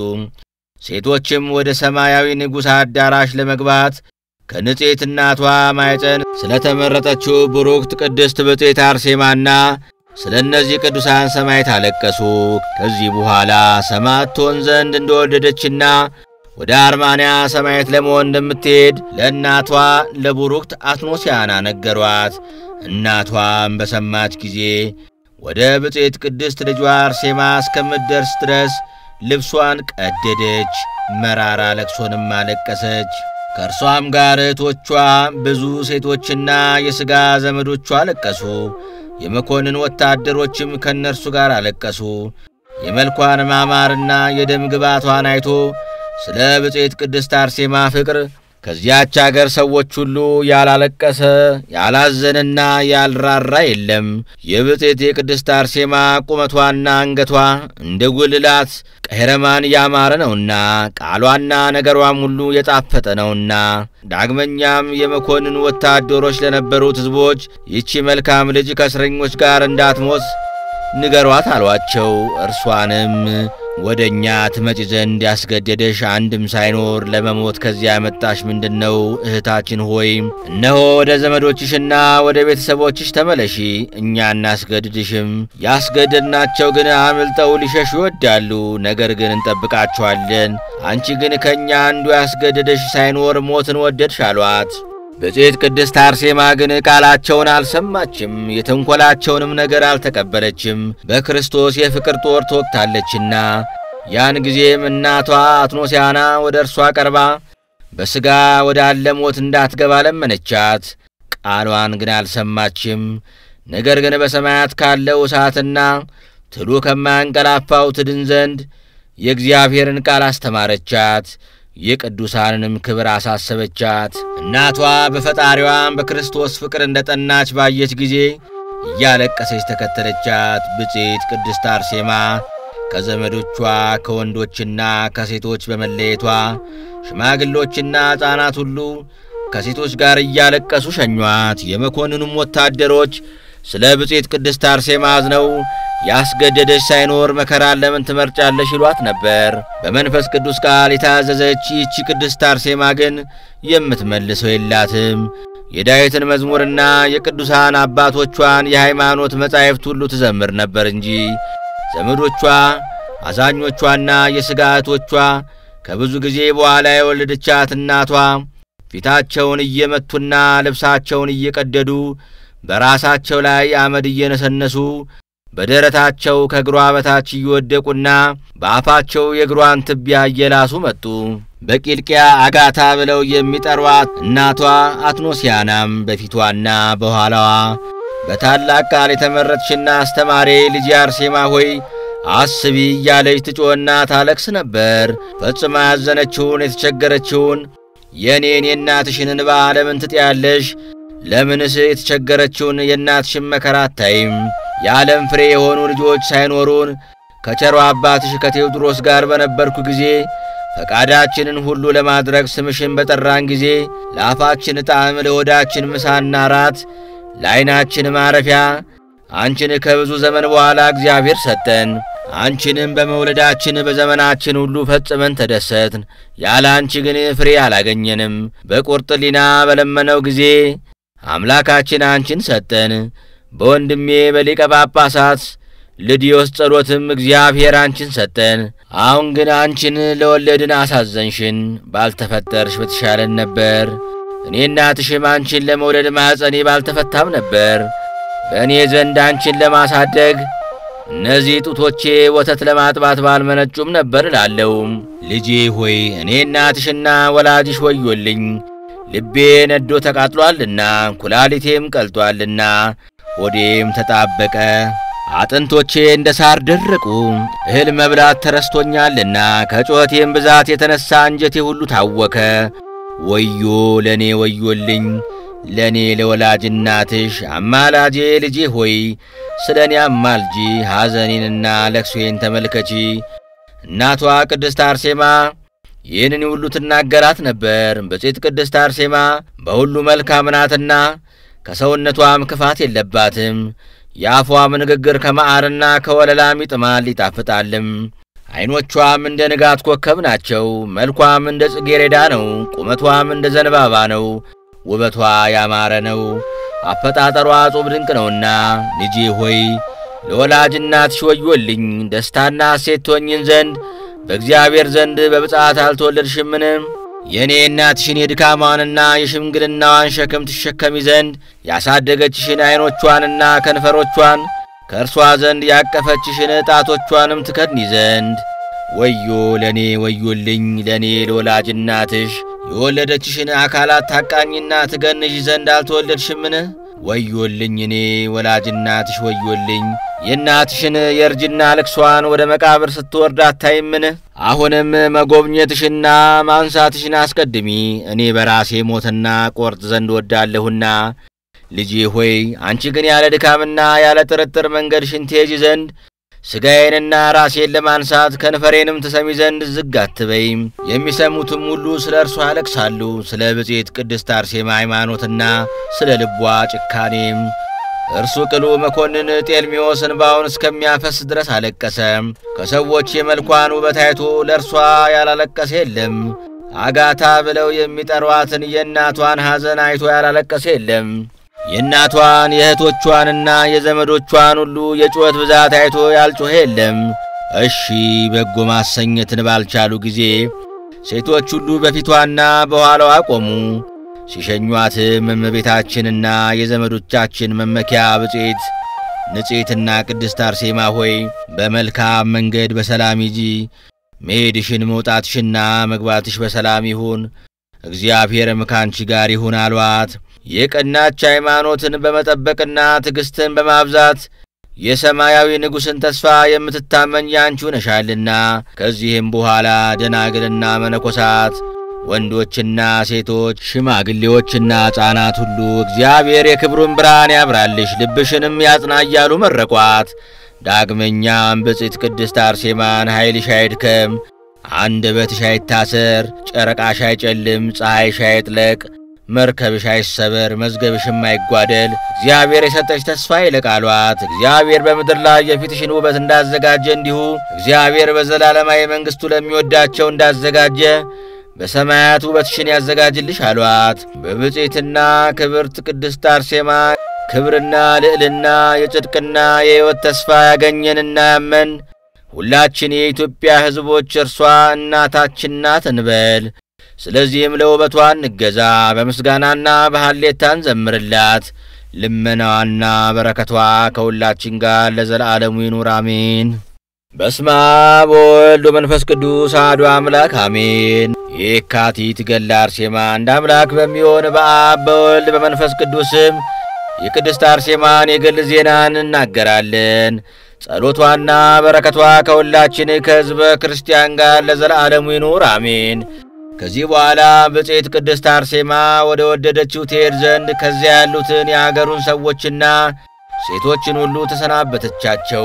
ሴቶችም ወደ ሰማያዊ ንጉሥ አዳራሽ ለመግባት ከንጽሕት እናቷ ማኅፀን ስለ ተመረጠችው ብሩክት ቅድስት ብፅዕት አርሴማና ስለ እነዚህ ቅዱሳን ሰማዕት አለቀሱ። ከዚህ በኋላ ሰማዕት ትሆን ዘንድ እንደወደደችና ወደ አርማንያ ሰማዕት ለመሆን እንደምትሄድ ለእናቷ ለቡሩክት አትኖሲያና ነገሯት። እናቷም በሰማች ጊዜ ወደ ብፅዕት ቅድስት ልጇ አርሴማ እስከምትደርስ ድረስ ልብሷን ቀደደች፣ መራራ ለቅሶንም አለቀሰች። ከእርሷም ጋር እህቶቿ ብዙ ሴቶችና የሥጋ ዘመዶቿ አለቀሱ። የመኮንን ወታደሮችም ከእነርሱ ጋር አለቀሱ። የመልኳን ማማርና የደም ግባቷን አይቶ ስለ ብፅዕት ቅድስት አርሴማ ፍቅር ከዚያች አገር ሰዎች ሁሉ ያላለቀሰ ያላዘነና ያልራራ የለም። የብፅዕት የቅድስት አርሴማ ቁመቷና አንገቷ እንደ ጉልላት ቀይረማን ያማረ ነውና ቃሏና ነገሯም ሁሉ የጣፈጠ ነውና። ዳግመኛም የመኮንን ወታደሮች ለነበሩት ሕዝቦች ይቺ መልካም ልጅ ከእስረኞች ጋር እንዳትሞት ንገሯት አሏቸው። እርሷንም ወደ እኛ ትመጪ ዘንድ ያስገደደሽ አንድም ሳይኖር ለመሞት ከዚያ ያመጣሽ ምንድን ነው? እህታችን ሆይ እነሆ ወደ ዘመዶችሽና ወደ ቤተሰቦችሽ ተመለሺ፣ እኛ እናስገድድሽም። ያስገደድናቸው ግን አምልጠው ሊሸሹ ይወዳሉ፣ ነገር ግን እንጠብቃቸዋለን። አንቺ ግን ከእኛ አንዱ ያስገደደሽ ሳይኖር ሞትን ወደድሽ አሏት። ብፅዕት ቅድስት አርሴማ ግን ቃላቸውን አልሰማችም፣ የተንኰላቸውንም ነገር አልተቀበለችም። በክርስቶስ የፍቅር ጦር ተወግታለችና። ያን ጊዜም እናቷ አትኖሲያና ወደ እርሷ ቀርባ በሥጋ ወዳለ ሞት እንዳትገባ ለመነቻት። ቃሏን ግን አልሰማችም። ነገር ግን በሰማያት ካለው እሳትና ትሉ ከማያንቀላፋው ትድን ዘንድ የእግዚአብሔርን ቃል አስተማረቻት። የቅዱሳንንም ክብር አሳሰበቻት። እናቷ በፈጣሪዋም በክርስቶስ ፍቅር እንደ ጠናች ባየች ጊዜ እያለቀሰች ተከተለቻት። ብፅዕት ቅድስት አርሴማ ከዘመዶቿ ከወንዶችና ከሴቶች በመለየቷ ሽማግሎችና ሕፃናት ሁሉ ከሴቶች ጋር እያለቀሱ ሸኟት። የመኮንኑም ወታደሮች ስለ ብፅዕት ቅድስት አርሴማ አዝነው ያስገደደች ሳይኖር መከራን ለምን ትመርጫለሽ ይሏት ነበር። በመንፈስ ቅዱስ ቃል የታዘዘች ይህቺ ቅድስት አርሴማ ግን የምትመልሰው የላትም። የዳዊትን መዝሙርና የቅዱሳን አባቶቿን የሃይማኖት መጻሕፍት ሁሉ ትዘምር ነበር እንጂ ዘመዶቿ አዛኞቿና የሥጋ እህቶቿ ከብዙ ጊዜ በኋላ የወለደቻት እናቷ ፊታቸውን እየመቱና ልብሳቸውን እየቀደዱ በራሳቸው ላይ አመድ እየነሰነሱ በደረታቸው ከእግሯ በታች እየወደቁና በአፋቸው የእግሯን ትቢያ እየላሱ መጡ። በቂልቅያ አጋታ ብለው የሚጠሯት እናቷ አትኖሲያናም በፊቷና በኋላዋ በታላቅ ቃል የተመረጥሽና አስተማሪ ልጅ አርሴማ ሆይ አስቢ እያለች ትጮና ታለቅስ ነበር። ፈጽማ ያዘነችውን የተቸገረችውን የእኔን የእናትሽን እንባ ለምን ትጥያለሽ? ለምንስ የተቸገረችውን የእናትሽን መከራ አታይም? የዓለም ፍሬ የሆኑ ልጆች ሳይኖሩን ከቸሮ አባትሽ ከቴዎድሮስ ጋር በነበርኩ ጊዜ ፈቃዳችንን ሁሉ ለማድረግ ስምሽን በጠራን ጊዜ ለአፋችን ጣዕም፣ ለሆዳችን ምሳና ራት፣ ለዐይናችን ማረፊያ አንቺን ከብዙ ዘመን በኋላ እግዚአብሔር ሰጠን። አንቺንም በመውለዳችን በዘመናችን ሁሉ ፈጽመን ተደሰትን። ያለ አንቺ ግን ፍሬ አላገኘንም። በቁርጥ ሊና በለመነው ጊዜ አምላካችን አንቺን ሰጠን። በወንድሜ በሊቀ ጳጳሳት ልዲዮስ ጸሎትም እግዚአብሔር አንቺን ሰጠን። አሁን ግን አንቺን ለወለድን አሳዘንሽን። ባልተፈጠርሽ በተሻለን ነበር። እኔ እናትሽም አንቺን ለመውለድ ማኅፀኔ ባልተፈታም ነበር። በእኔ ዘንድ አንቺን ለማሳደግ እነዚህ ጡቶቼ ወተት ለማጥባት ባልመነጩም ነበር እላለሁ። ልጄ ሆይ እኔ እናትሽና ወላጅሽ ወዮልኝ። ልቤ ነዶ ተቃጥሏልና ኩላሊቴም ቀልጧልና ሆዴም ተጣበቀ፣ አጥንቶቼ እንደ ሳር ደረቁ። እህል መብላት ተረስቶኛልና ከጩኸቴም ብዛት የተነሣ አንጀቴ ሁሉ ታወከ። ወዮ ለእኔ ወዮልኝ ለእኔ ለወላጅ እናትሽ አማላጄ ልጄ ሆይ ስለ እኔ አማልጂ፣ ሐዘኔንና ለቅሶዬን ተመልከቺ። እናቷ ቅድስት አርሴማ ይህንን ሁሉ ትናገራት ነበር። ብፅዕት ቅድስት አርሴማ በሁሉ መልካም ናትና ከሰውነቷም ክፋት የለባትም። የአፏም ንግግር ከመዓርና ከወለላም ይጥማል ይጣፍጣልም። ዐይኖቿም እንደ ንጋት ኮከብ ናቸው። መልኳም እንደ ጽጌረዳ ነው። ቁመቷም እንደ ዘንባባ ነው። ውበቷ ያማረ ነው። አፈጣጠሯ ጹብ ድንቅ ነውና ልጄ ሆይ ለወላጅ እናትሽ ወዮልኝ። ደስታና ሐሴት ትሆኝን ዘንድ በእግዚአብሔር ዘንድ በብፅዓት አልተወለድሽምን? የእኔ እናትሽን የድካሟንና የሽምግልናዋን ሸክም ትሸከሚ ዘንድ ያሳደገችሽን ዐይኖቿንና ከንፈሮቿን ከእርሷ ዘንድ ያቀፈችሽን ጣቶቿንም ትከድኒ ዘንድ ወዮ ለእኔ ወዮልኝ ለእኔ ለወላጅ እናትሽ የወለደችሽን አካላት ታቃኝና ትገንሽ ዘንድ አልተወለድሽምን? ወዮልኝ እኔ ወላጅ እናትሽ ወዮልኝ። የእናትሽን የእርጅና ልቅሷን ወደ መቃብር ስትወርድ አታይምን? አሁንም መጎብኘትሽና ማንሳትሽን አስቀድሚ። እኔ በራሴ ሞትና ቆርጥ ዘንድ ወዳለሁና ልጄ ሆይ አንቺ ግን ያለ ድካምና ያለ ጥርጥር መንገድሽን ትሄጂ ዘንድ ሥጋዬንና ራሴን ለማንሳት ከንፈሬንም ትሰሚ ዘንድ ዝግ አትበይም። የሚሰሙትም ሁሉ ስለ እርሷ ያለቅሳሉ፣ ስለ ብፅዕት ቅድስት አርሴማ ሃይማኖትና ስለ ልቧ ጭካኔም። እርሱ ቅሉ መኮንን ጤልሚዎስ እንባውን እስከሚያፈስ ድረስ አለቀሰ። ከሰዎች የመልኳን ውበት አይቶ ለእርሷ ያላለቀሰ የለም። አጋታ ብለው የሚጠሯትን የእናቷን ሐዘን አይቶ ያላለቀሰ የለም። የእናቷን የእህቶቿንና የዘመዶቿን ሁሉ የጩኸት ብዛት አይቶ ያልጮኸ የለም። እሺ በጎ ማሰኘትን ባልቻሉ ጊዜ ሴቶች ሁሉ በፊቷና በኋላዋ ቆሙ። ሲሸኟትም እመቤታችንና የዘመዶቻችን መመኪያ ብፅዕት ንጽሕትና ቅድስት አርሴማ ሆይ በመልካም መንገድ በሰላም ሂጂ፣ መሄድሽን መውጣትሽና መግባትሽ በሰላም ይሁን፣ እግዚአብሔርም ካንቺ ጋር ይሁን አሏት። የቀናች ሃይማኖትን በመጠበቅና ትዕግሥትን በማብዛት የሰማያዊ ንጉሥን ተስፋ የምትታመኝ ያንቺ ነሻልና። ከዚህም በኋላ ደናግልና መነኮሳት፣ ወንዶችና ሴቶች፣ ሽማግሌዎችና ሕፃናት ሁሉ እግዚአብሔር የክብሩን ብርሃን ያብራልሽ፣ ልብሽንም ያጽና እያሉ መረቋት። ዳግመኛም ብፅዕት ቅድስት አርሴማን ኃይልሽ አይድከም፣ አንደበትሽ አይታሰር፣ ጨረቃሽ አይጨልም፣ ፀሐይሽ አይጥለቅ መርከብሽ አይሰበር፣ መዝገብሽም አይጓደል፣ እግዚአብሔር የሰጠሽ ተስፋ ይልቅ አሏት። እግዚአብሔር በምድር ላይ የፊትሽን ውበት እንዳዘጋጀ እንዲሁ እግዚአብሔር በዘላለማዊ መንግሥቱ ለሚወዳቸው እንዳዘጋጀ በሰማያት ውበትሽን ያዘጋጅልሽ አሏት። በብፅዕትና ክብርት ቅድስት አርሴማ ክብርና ልዕልና የጽድቅና የሕይወት ተስፋ ያገኘንና ያመን ሁላችን የኢትዮጵያ ሕዝቦች እርሷ እናታችን ናት እንበል። ስለዚህም ለውበቷ እንገዛ፣ በምስጋናና በሐሌታ እንዘምርላት። ልመናዋና በረከቷ ከሁላችን ጋር ለዘላለሙ ይኑር አሜን። በስመ አብ ወወልድ ወመንፈስ ቅዱስ አሐዱ አምላክ አሜን። የካቲት ገድለ አርሴማ እንደ አምላክ በሚሆን በአብ በወልድ በመንፈስ ቅዱስም የቅድስት አርሴማን የገድል ዜናን እናገራለን። ጸሎቷና በረከቷ ከሁላችን ከሕዝበ ክርስቲያን ጋር ለዘላለሙ ይኑር አሜን። ከዚህ በኋላ ብፅዕት ቅድስት አርሴማ ወደ ወደደችው ትሄድ ዘንድ ከዚያ ያሉትን የአገሩን ሰዎችና ሴቶችን ሁሉ ተሰናበተቻቸው።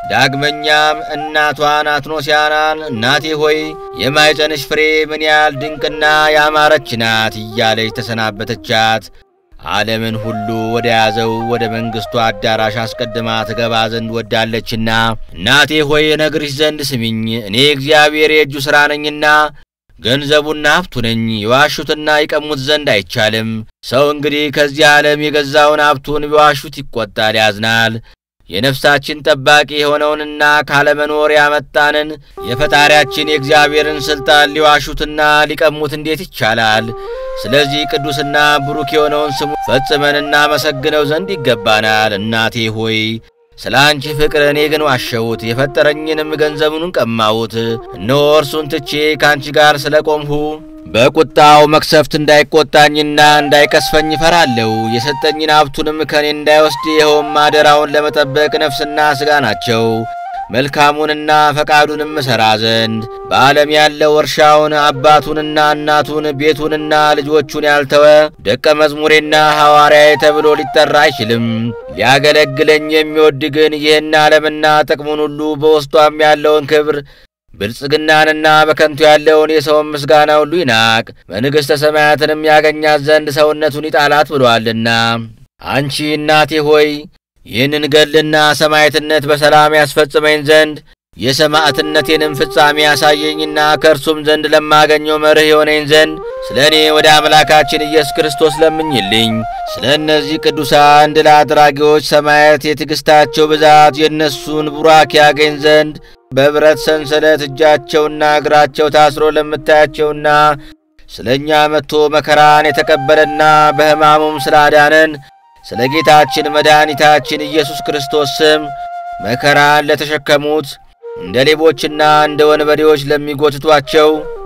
ዳግመኛም እናቷን አትኖሲያናን እናቴ ሆይ የማኅፀንሽ ፍሬ ምን ያህል ድንቅና ያማረች ናት እያለች ተሰናበተቻት። ዓለምን ሁሉ ወደ ያዘው ወደ መንግሥቱ አዳራሽ አስቀድማ ትገባ ዘንድ ወዳለችና እናቴ ሆይ እነግርሽ ዘንድ ስሚኝ። እኔ እግዚአብሔር የእጁ ሥራ ነኝና ገንዘቡና ሀብቱ ነኝ። የዋሹትና ይቀሙት ዘንድ አይቻልም። ሰው እንግዲህ ከዚህ ዓለም የገዛውን ሀብቱን ቢዋሹት ይቆጣል፣ ያዝናል። የነፍሳችን ጠባቂ የሆነውንና ካለመኖር ያመጣንን የፈጣሪያችን የእግዚአብሔርን ሥልጣን ሊዋሹትና ሊቀሙት እንዴት ይቻላል? ስለዚህ ቅዱስና ብሩክ የሆነውን ስሙ ፈጽመን እናመሰግነው ዘንድ ይገባናል። እናቴ ሆይ ስለ አንቺ ፍቅር እኔ ግን ዋሸሁት፣ የፈጠረኝንም ገንዘቡን ቀማሁት። እነሆ እርሱን ትቼ ከአንቺ ጋር ስለ ቆምሁ በቁጣው መቅሰፍት እንዳይቆጣኝና እንዳይቀስፈኝ እፈራለሁ። የሰጠኝን ሀብቱንም ከእኔ እንዳይወስድ ይኸውም አደራውን ለመጠበቅ ነፍስና ሥጋ ናቸው። መልካሙንና ፈቃዱንም እሠራ ዘንድ በዓለም ያለው እርሻውን አባቱንና እናቱን ቤቱንና ልጆቹን ያልተወ ደቀ መዝሙሬና ሐዋርያዬ ተብሎ ሊጠራ አይችልም። ሊያገለግለኝ የሚወድ ግን ይህን ዓለምና ጥቅሙን ሁሉ በውስጧም ያለውን ክብር ብልጽግናንና በከንቱ ያለውን የሰውን ምስጋና ሁሉ ይናቅ፣ መንግሥተ ሰማያትንም ያገኛት ዘንድ ሰውነቱን ይጣላት ብሎአልና። አንቺ እናቴ ሆይ ይህንን ገድልና ሰማዕትነት በሰላም ያስፈጽመኝ ዘንድ የሰማዕትነቴንም ፍጻሜ ያሳየኝና ከእርሱም ዘንድ ለማገኘው መርህ የሆነኝ ዘንድ ስለ እኔ ወደ አምላካችን ኢየሱስ ክርስቶስ ለምኝልኝ። ስለ እነዚህ ቅዱሳን ድል አድራጊዎች ሰማዕት የትዕግሥታቸው ብዛት የእነሱን ቡራክ ያገኝ ዘንድ በብረት ሰንሰለት እጃቸውና እግራቸው ታስሮ ለምታያቸውና ስለ እኛ መጥቶ መከራን የተቀበለና በሕማሙም ስላዳነን ስለ ጌታችን መድኃኒታችን ኢየሱስ ክርስቶስ ስም መከራን ለተሸከሙት እንደ ሌቦችና እንደ ወንበዴዎች ለሚጎትቷቸው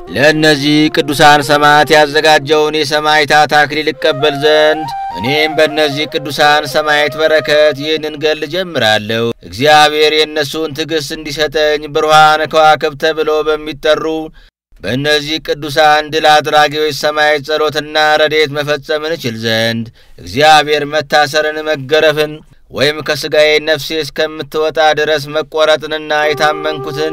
ለእነዚህ ቅዱሳን ሰማዕት ያዘጋጀውን የሰማዕታት አክሊል እቀበል ዘንድ እኔም በእነዚህ ቅዱሳን ሰማዕት በረከት ይህንን ገድል ጀምራለሁ። እግዚአብሔር የእነሱን ትዕግሥት እንዲሰጠኝ ብሩሃን ከዋክብት ተብለው በሚጠሩ በእነዚህ ቅዱሳን ድል አድራጊዎች ሰማዕት ጸሎትና ረድኤት መፈጸምን እችል ዘንድ እግዚአብሔር መታሰርን፣ መገረፍን ወይም ከሥጋዬ ነፍሴ እስከምትወጣ ድረስ መቈረጥንና የታመንኩትን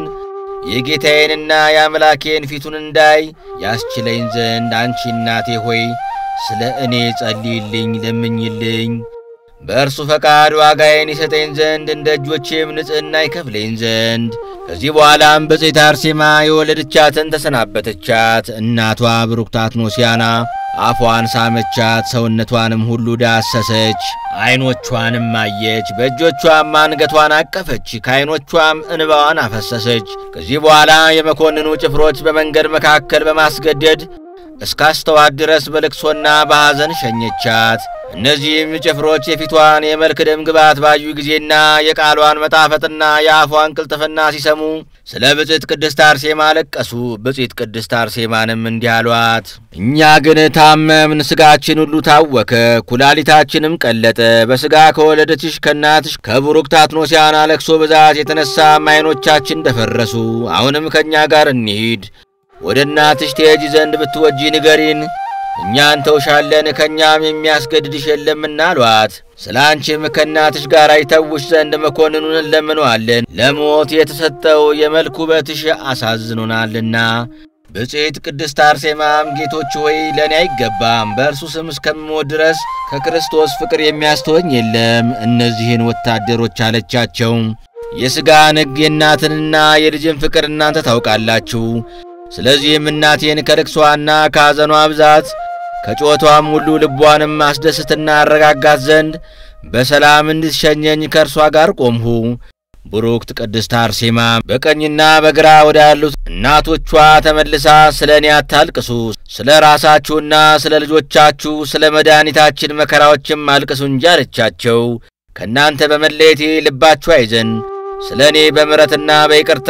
የጌታዬንና የአምላኬን ፊቱን እንዳይ ያስችለኝ ዘንድ አንቺ እናቴ ሆይ ስለ እኔ ጸልይልኝ፣ ለምኝልኝ። በእርሱ ፈቃድ ዋጋዬን ይሰጠኝ ዘንድ እንደ እጆቼም ንጽሕና ይከፍለኝ ዘንድ። ከዚህ በኋላም ብፅዕት አርሴማ የወለደቻትን ተሰናበተቻት። እናቷ ብሩክት አትኖሲያና አፏን ሳመቻት፣ ሰውነቷንም ሁሉ ዳሰሰች፣ ዐይኖቿንም አየች። በእጆቿም አንገቷን አቀፈች፣ ከዐይኖቿም እንባዋን አፈሰሰች። ከዚህ በኋላ የመኮንኑ ጭፍሮች በመንገድ መካከል በማስገደድ እስካስተዋት ድረስ በልቅሶና በሐዘን ሸኘቻት። እነዚህም ጭፍሮች የፊቷን የመልክ ደም ግባት ባዩ ጊዜና የቃሏን መጣፈጥና የአፏን ቅልጥፍና ሲሰሙ ስለ ብፅዕት ቅድስት አርሴማ አለቀሱ። ብፅዕት ቅድስት አርሴማንም እንዲህ አሏት፣ እኛ ግን ታመምን፣ ሥጋችን ሁሉ ታወከ፣ ኩላሊታችንም ቀለጠ። በሥጋ ከወለደችሽ ከእናትሽ ከቡሩክት አትኖሲያና ለቅሶ ብዛት የተነሳ ዓይኖቻችን ደፈረሱ። አሁንም ከእኛ ጋር እንሂድ ወደ እናትሽ ትሄጂ ዘንድ ብትወጂ ንገሪን፣ እኛ እንተውሻለን፣ ከእኛም የሚያስገድድሽ የለምና አሏት። ስለ አንቺም ከእናትሽ ጋር ይተውሽ ዘንድ መኮንኑን እንለምነዋለን፣ ለሞት የተሰጠው የመልክ ውበትሽ አሳዝኖናልና። ብፅዕት ቅድስት አርሴማም ጌቶች ሆይ ለእኔ አይገባም፣ በእርሱ ስም እስከምሞት ድረስ ከክርስቶስ ፍቅር የሚያስተወኝ የለም እነዚህን ወታደሮች አለቻቸው። የሥጋን ሕግ የእናትንና የልጅን ፍቅር እናንተ ታውቃላችሁ። ስለዚህም እናቴን ከልቅሷና ከሐዘኗ ብዛት ከጮቷም ሁሉ ልቧንም አስደስትና አረጋጋት ዘንድ በሰላም እንድትሸኘኝ ከእርሷ ጋር ቆምሁ። ቡሩክት ቅድስት አርሴማ በቀኝና በግራ ወዳሉት እናቶቿ ተመልሳ ስለ እኔ አታልቅሱ፣ ስለ ራሳችሁና ስለ ልጆቻችሁ ስለ መድኃኒታችን መከራዎችም አልቅሱ እንጂ አለቻቸው። ከእናንተ በመለየቴ ልባችሁ አይዘን፣ ስለ እኔ በምሕረትና በይቅርታ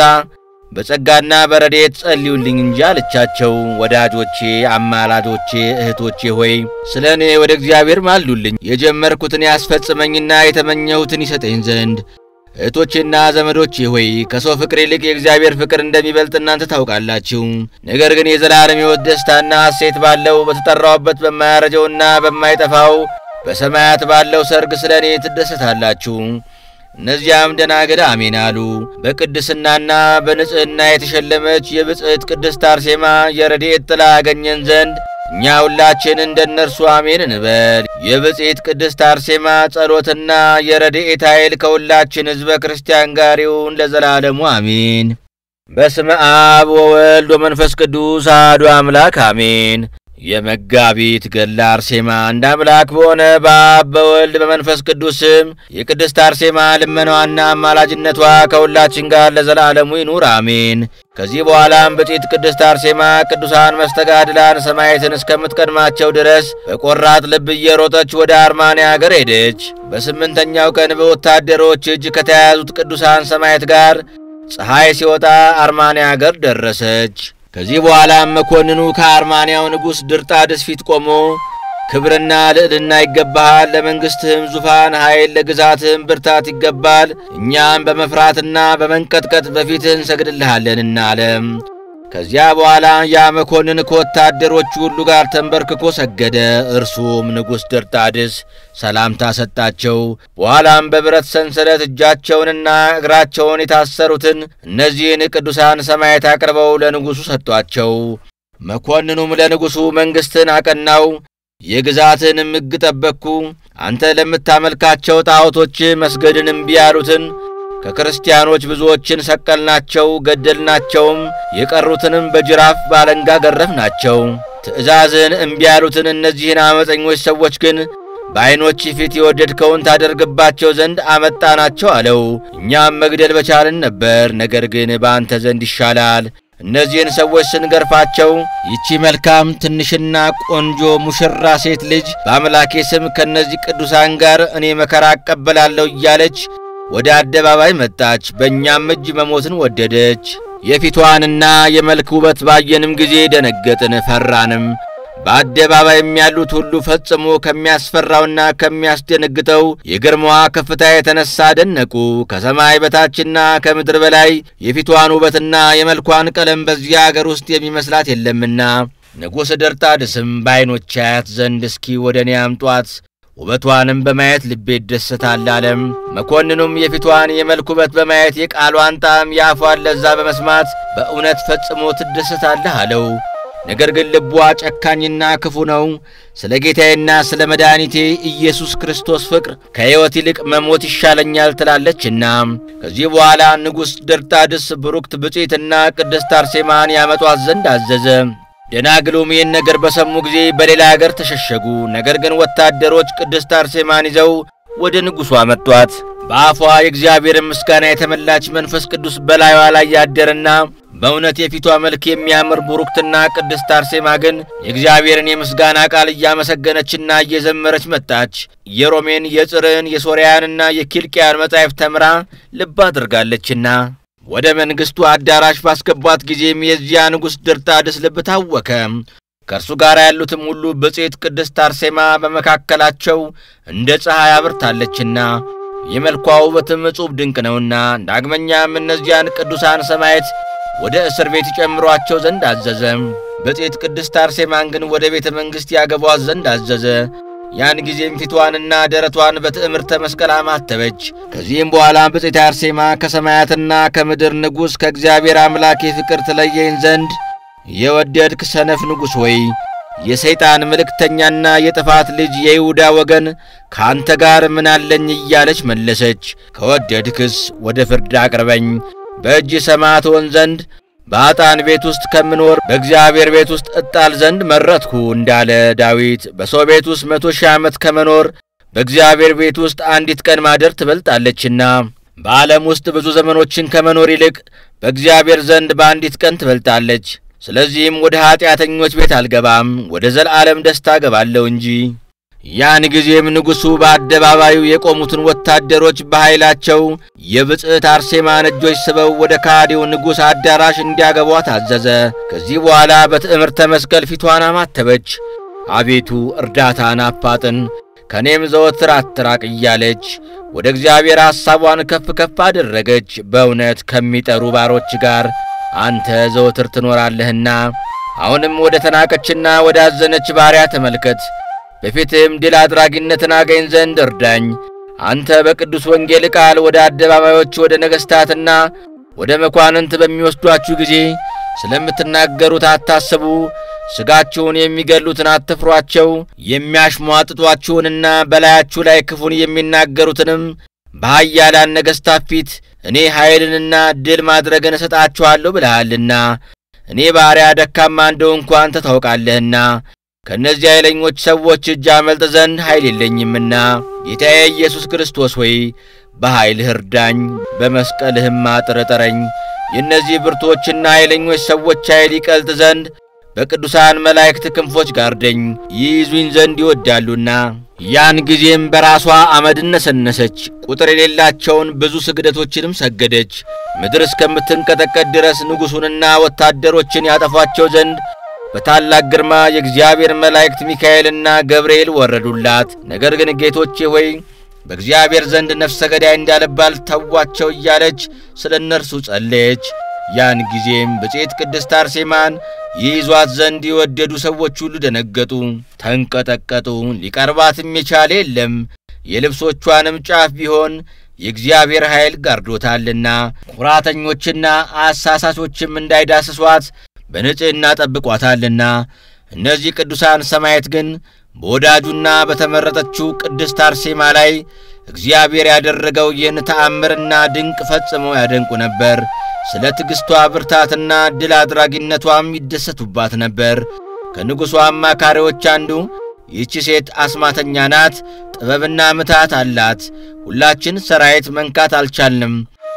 በጸጋና በረድኤት ጸልዩልኝ እንጂ አለቻቸው። ወዳጆቼ፣ አማላጆቼ፣ እህቶቼ ሆይ ስለ እኔ ወደ እግዚአብሔር ማሉልኝ የጀመርኩትን ያስፈጽመኝና የተመኘሁትን ይሰጠኝ ዘንድ። እህቶቼና ዘመዶቼ ሆይ ከሰው ፍቅር ይልቅ የእግዚአብሔር ፍቅር እንደሚበልጥ እናንተ ታውቃላችሁ። ነገር ግን የዘላለም ሕይወት ደስታና ሐሴት ባለው በተጠራውበት በማያረጀውና በማይጠፋው በሰማያት ባለው ሰርግ ስለ እኔ ትደሰታላችሁ። እነዚያም ደናግል አሜን አሉ። በቅድስናና በንጽሕና የተሸለመች የብፅዕት ቅድስት አርሴማ የረድኤት ጥላ ያገኘን ዘንድ እኛ ሁላችን እንደ እነርሱ አሜን እንበል። የብፅዕት ቅድስት አርሴማ ጸሎትና የረድኤት ኃይል ከሁላችን ሕዝበ ክርስቲያን ጋር ይሁን ለዘላለሙ አሜን። በስመ አብ ወወልድ ወመንፈስ ቅዱስ አሐዱ አምላክ አሜን። የመጋቢት ገድለ አርሴማ አንድ አምላክ በሆነ በአብ በወልድ በመንፈስ ቅዱስ ስም የቅድስት አርሴማ ልመናዋና አማላጅነቷ ከሁላችን ጋር ለዘላለሙ ይኑር አሜን። ከዚህ በኋላም ብፅዕት ቅድስት አርሴማ ቅዱሳን መስተጋድላን ሰማዕታትን እስከምትቀድማቸው ድረስ በቆራጥ ልብ እየሮጠች ወደ አርማንያ አገር ሄደች። በስምንተኛው ቀን በወታደሮች እጅ ከተያያዙት ቅዱሳን ሰማዕታት ጋር ፀሐይ ሲወጣ አርማንያ አገር ደረሰች። ከዚህ በኋላም መኮንኑ ከአርማንያው ንጉሥ ድርጣድስ ፊት ቆሞ ክብርና ልዕልና ይገባሃል፣ ለመንግሥትህም ዙፋን ኃይል፣ ለግዛትህም ብርታት ይገባል። እኛም በመፍራትና በመንቀጥቀጥ በፊትህ እንሰግድልሃለንና አለም። ከዚያ በኋላ ያ መኮንን ከወታደሮቹ ሁሉ ጋር ተንበርክኮ ሰገደ። እርሱም ንጉሥ ድርጣድስ ሰላምታ ሰጣቸው። በኋላም በብረት ሰንሰለት እጃቸውንና እግራቸውን የታሰሩትን እነዚህን ቅዱሳን ሰማዕታት አቅርበው ለንጉሡ ሰጧቸው። መኮንኑም ለንጉሡ መንግሥትን አቀናው፣ የግዛትንም ሕግ ጠበቅኩ። አንተ ለምታመልካቸው ጣዖቶች መስገድን እምቢ ያሉትን ከክርስቲያኖች ብዙዎችን ሰቀልናቸው፣ ገደልናቸውም። የቀሩትንም በጅራፍ ባለንጋ ገረፍናቸው። ትእዛዝን እምቢ ያሉትን እነዚህን ዓመፀኞች ሰዎች ግን በዐይኖች ፊት የወደድከውን ታደርግባቸው ዘንድ አመጣናቸው አለው። እኛም መግደል በቻልን ነበር፣ ነገር ግን በአንተ ዘንድ ይሻላል። እነዚህን ሰዎች ስንገርፋቸው ይቺ መልካም ትንሽና ቆንጆ ሙሽራ ሴት ልጅ በአምላኬ ስም ከእነዚህ ቅዱሳን ጋር እኔ መከራ እቀበላለሁ እያለች ወደ አደባባይ መጣች። በእኛም እጅ መሞትን ወደደች። የፊቷንና የመልክ ውበት ባየንም ጊዜ ደነገጥን፣ ፈራንም። በአደባባይም ያሉት ሁሉ ፈጽሞ ከሚያስፈራውና ከሚያስደነግጠው የግርማዋ ከፍታ የተነሳ ደነቁ። ከሰማይ በታችና ከምድር በላይ የፊቷን ውበትና የመልኳን ቀለም በዚያ አገር ውስጥ የሚመስላት የለምና ንጉሥ ድርጣድስም በዐይኖች አያት ዘንድ እስኪ ወደ እኔ አምጧት ውበቷንም በማየት ልቤ ይደሰታል አለም። መኮንኑም የፊቷን የመልክ ውበት በማየት የቃሏን ጣዕም የአፏን ለዛ በመስማት በእውነት ፈጽሞ ትደሰታለህ አለው። ነገር ግን ልቧ ጨካኝና ክፉ ነው። ስለ ጌታዬና ስለ መድኃኒቴ ኢየሱስ ክርስቶስ ፍቅር ከሕይወት ይልቅ መሞት ይሻለኛል ትላለችና። ከዚህ በኋላ ንጉሥ ድርጣድስ ብሩክት ብፅዕትና ቅድስት አርሴማን ያመጧት ዘንድ አዘዘ። ደናግሉም ይህን ነገር በሰሙ ጊዜ በሌላ አገር ተሸሸጉ። ነገር ግን ወታደሮች ቅድስት አርሴማን ይዘው ወደ ንጉሡ አመጧት። በአፏ የእግዚአብሔርን ምስጋና የተመላች መንፈስ ቅዱስ በላዩዋ ላይ ያደረና በእውነት የፊቷ መልክ የሚያምር ቡሩክትና ቅድስት አርሴማ ግን የእግዚአብሔርን የምስጋና ቃል እያመሰገነችና እየዘመረች መጣች። የሮሜን የጽርን የሶርያንና የኪልቅያን መጻሕፍት ተምራ ልብ አድርጋለችና ወደ መንግሥቱ አዳራሽ ባስገቧት ጊዜም የዚያ ንጉሥ ድርጣድስ ልብ ታወከ። ከእርሱ ጋር ያሉትም ሁሉ ብፅዕት ቅድስት አርሴማ በመካከላቸው እንደ ፀሐይ አብርታለችና የመልኳ ውበትም እጹብ ድንቅ ነውና። ዳግመኛም እነዚያን ቅዱሳን ሰማዕታት ወደ እስር ቤት ይጨምሯቸው ዘንድ አዘዘ። ብፅዕት ቅድስት አርሴማን ግን ወደ ቤተ መንግሥት ያገቧት ዘንድ አዘዘ። ያን ጊዜም ፊቷንና ደረቷን በትዕምርተ መስቀል አማተበች። ከዚህም በኋላ ብፅዕት አርሴማ ከሰማያትና ከምድር ንጉሥ ከእግዚአብሔር አምላክ ፍቅር ትለየኝ ዘንድ የወደድክ ሰነፍ ንጉሥ ሆይ የሰይጣን መልእክተኛና የጥፋት ልጅ የይሁዳ ወገን ከአንተ ጋር ምን አለኝ እያለች መለሰች። ከወደድክስ ወደ ፍርድ አቅርበኝ በእጅ ሰማዕት ሆን ዘንድ በአጣን ቤት ውስጥ ከምኖር በእግዚአብሔር ቤት ውስጥ እጣል ዘንድ መረጥኩ እንዳለ ዳዊት በሰው ቤት ውስጥ መቶ ሺህ ዓመት ከመኖር በእግዚአብሔር ቤት ውስጥ አንዲት ቀን ማደር ትበልጣለችና በዓለም ውስጥ ብዙ ዘመኖችን ከመኖር ይልቅ በእግዚአብሔር ዘንድ በአንዲት ቀን ትበልጣለች። ስለዚህም ወደ ኀጢአተኞች ቤት አልገባም፣ ወደ ዘለዓለም ደስታ እገባለሁ እንጂ። ያን ጊዜም ንጉሡ በአደባባዩ የቆሙትን ወታደሮች በኃይላቸው የብፅዕት አርሴማን እጆች ስበው ወደ ካዲው ንጉሥ አዳራሽ እንዲያገቧት አዘዘ። ከዚህ በኋላ በትዕምርተ መስቀል ፊቷን አማተበች። አቤቱ እርዳታን አፋጥን፣ ከእኔም ዘወትር አትራቅ እያለች ወደ እግዚአብሔር ሐሳቧን ከፍ ከፍ አደረገች። በእውነት ከሚጠሩ ባሮች ጋር አንተ ዘወትር ትኖራለህና አሁንም ወደ ተናቀችና ወደ አዘነች ባሪያ ተመልከት። በፊትም ድል አድራጊነትን አገኝ ዘንድ እርዳኝ። አንተ በቅዱስ ወንጌል ቃል ወደ አደባባዮች ወደ ነገሥታትና ወደ መኳንንት በሚወስዷችሁ ጊዜ ስለምትናገሩት አታስቡ። ሥጋችሁን የሚገሉትን አትፍሯቸው። የሚያሽሟጥጧችሁንና በላያችሁ ላይ ክፉን የሚናገሩትንም በኃያላን ነገሥታት ፊት እኔ ኃይልንና ድል ማድረግን እሰጣችኋለሁ ብለሃልና እኔ ባሪያ ደካማ እንደሆንኩ አንተ ታውቃለህና ከእነዚህ ኃይለኞች ሰዎች እጅ አመልጥ ዘንድ ኃይል የለኝምና ጌታዬ ኢየሱስ ክርስቶስ ሆይ በኃይልህ እርዳኝ፣ በመስቀልህም አጥር እጠረኝ። የእነዚህ ብርቶችና ኃይለኞች ሰዎች ኃይል ይቀልጥ ዘንድ በቅዱሳን መላእክት ክንፎች ጋርደኝ፣ ይይዙኝ ዘንድ ይወዳሉና። ያን ጊዜም በራሷ አመድን ነሰነሰች፣ ቁጥር የሌላቸውን ብዙ ስግደቶችንም ሰገደች። ምድር እስከምትንቀጠቀጥ ድረስ ንጉሡንና ወታደሮችን ያጠፏቸው ዘንድ በታላቅ ግርማ የእግዚአብሔር መላእክት ሚካኤልና ገብርኤል ወረዱላት። ነገር ግን ጌቶቼ ሆይ በእግዚአብሔር ዘንድ ነፍሰ ገዳይ እንዳልባል ተዋቸው እያለች ስለ እነርሱ ጸለየች። ያን ጊዜም ብፅዕት ቅድስት አርሴማን ይይዟት ዘንድ የወደዱ ሰዎች ሁሉ ደነገጡ፣ ተንቀጠቀጡ። ሊቀርባትም የቻለ የለም። የልብሶቿንም ጫፍ ቢሆን የእግዚአብሔር ኃይል ጋርዶታልና ኩራተኞችና አሳሳቾችም እንዳይዳስሷት በንጽሕና ጠብቋታልና። እነዚህ ቅዱሳን ሰማዕታት ግን በወዳጁና በተመረጠችው ቅድስት አርሴማ ላይ እግዚአብሔር ያደረገው ይህን ተአምርና ድንቅ ፈጽመው ያደንቁ ነበር። ስለ ትዕግሥቷ ብርታትና ድል አድራጊነቷም ይደሰቱባት ነበር። ከንጉሡ አማካሪዎች አንዱ ይህች ሴት አስማተኛ ናት፣ ጥበብና ምታት አላት፣ ሁላችን ሰራዊት መንካት አልቻልንም፣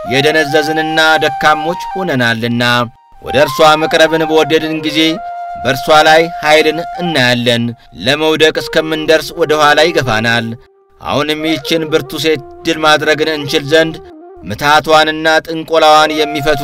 የደነዘዝንና ደካሞች ሆነናልና ወደ እርሷ መቅረብን በወደድን ጊዜ በእርሷ ላይ ኃይልን እናያለን። ለመውደቅ እስከምንደርስ ወደ ኋላ ይገፋናል። አሁንም ይህችን ብርቱ ሴት ድል ማድረግን እንችል ዘንድ ምትሃቷንና ጥንቆላዋን የሚፈቱ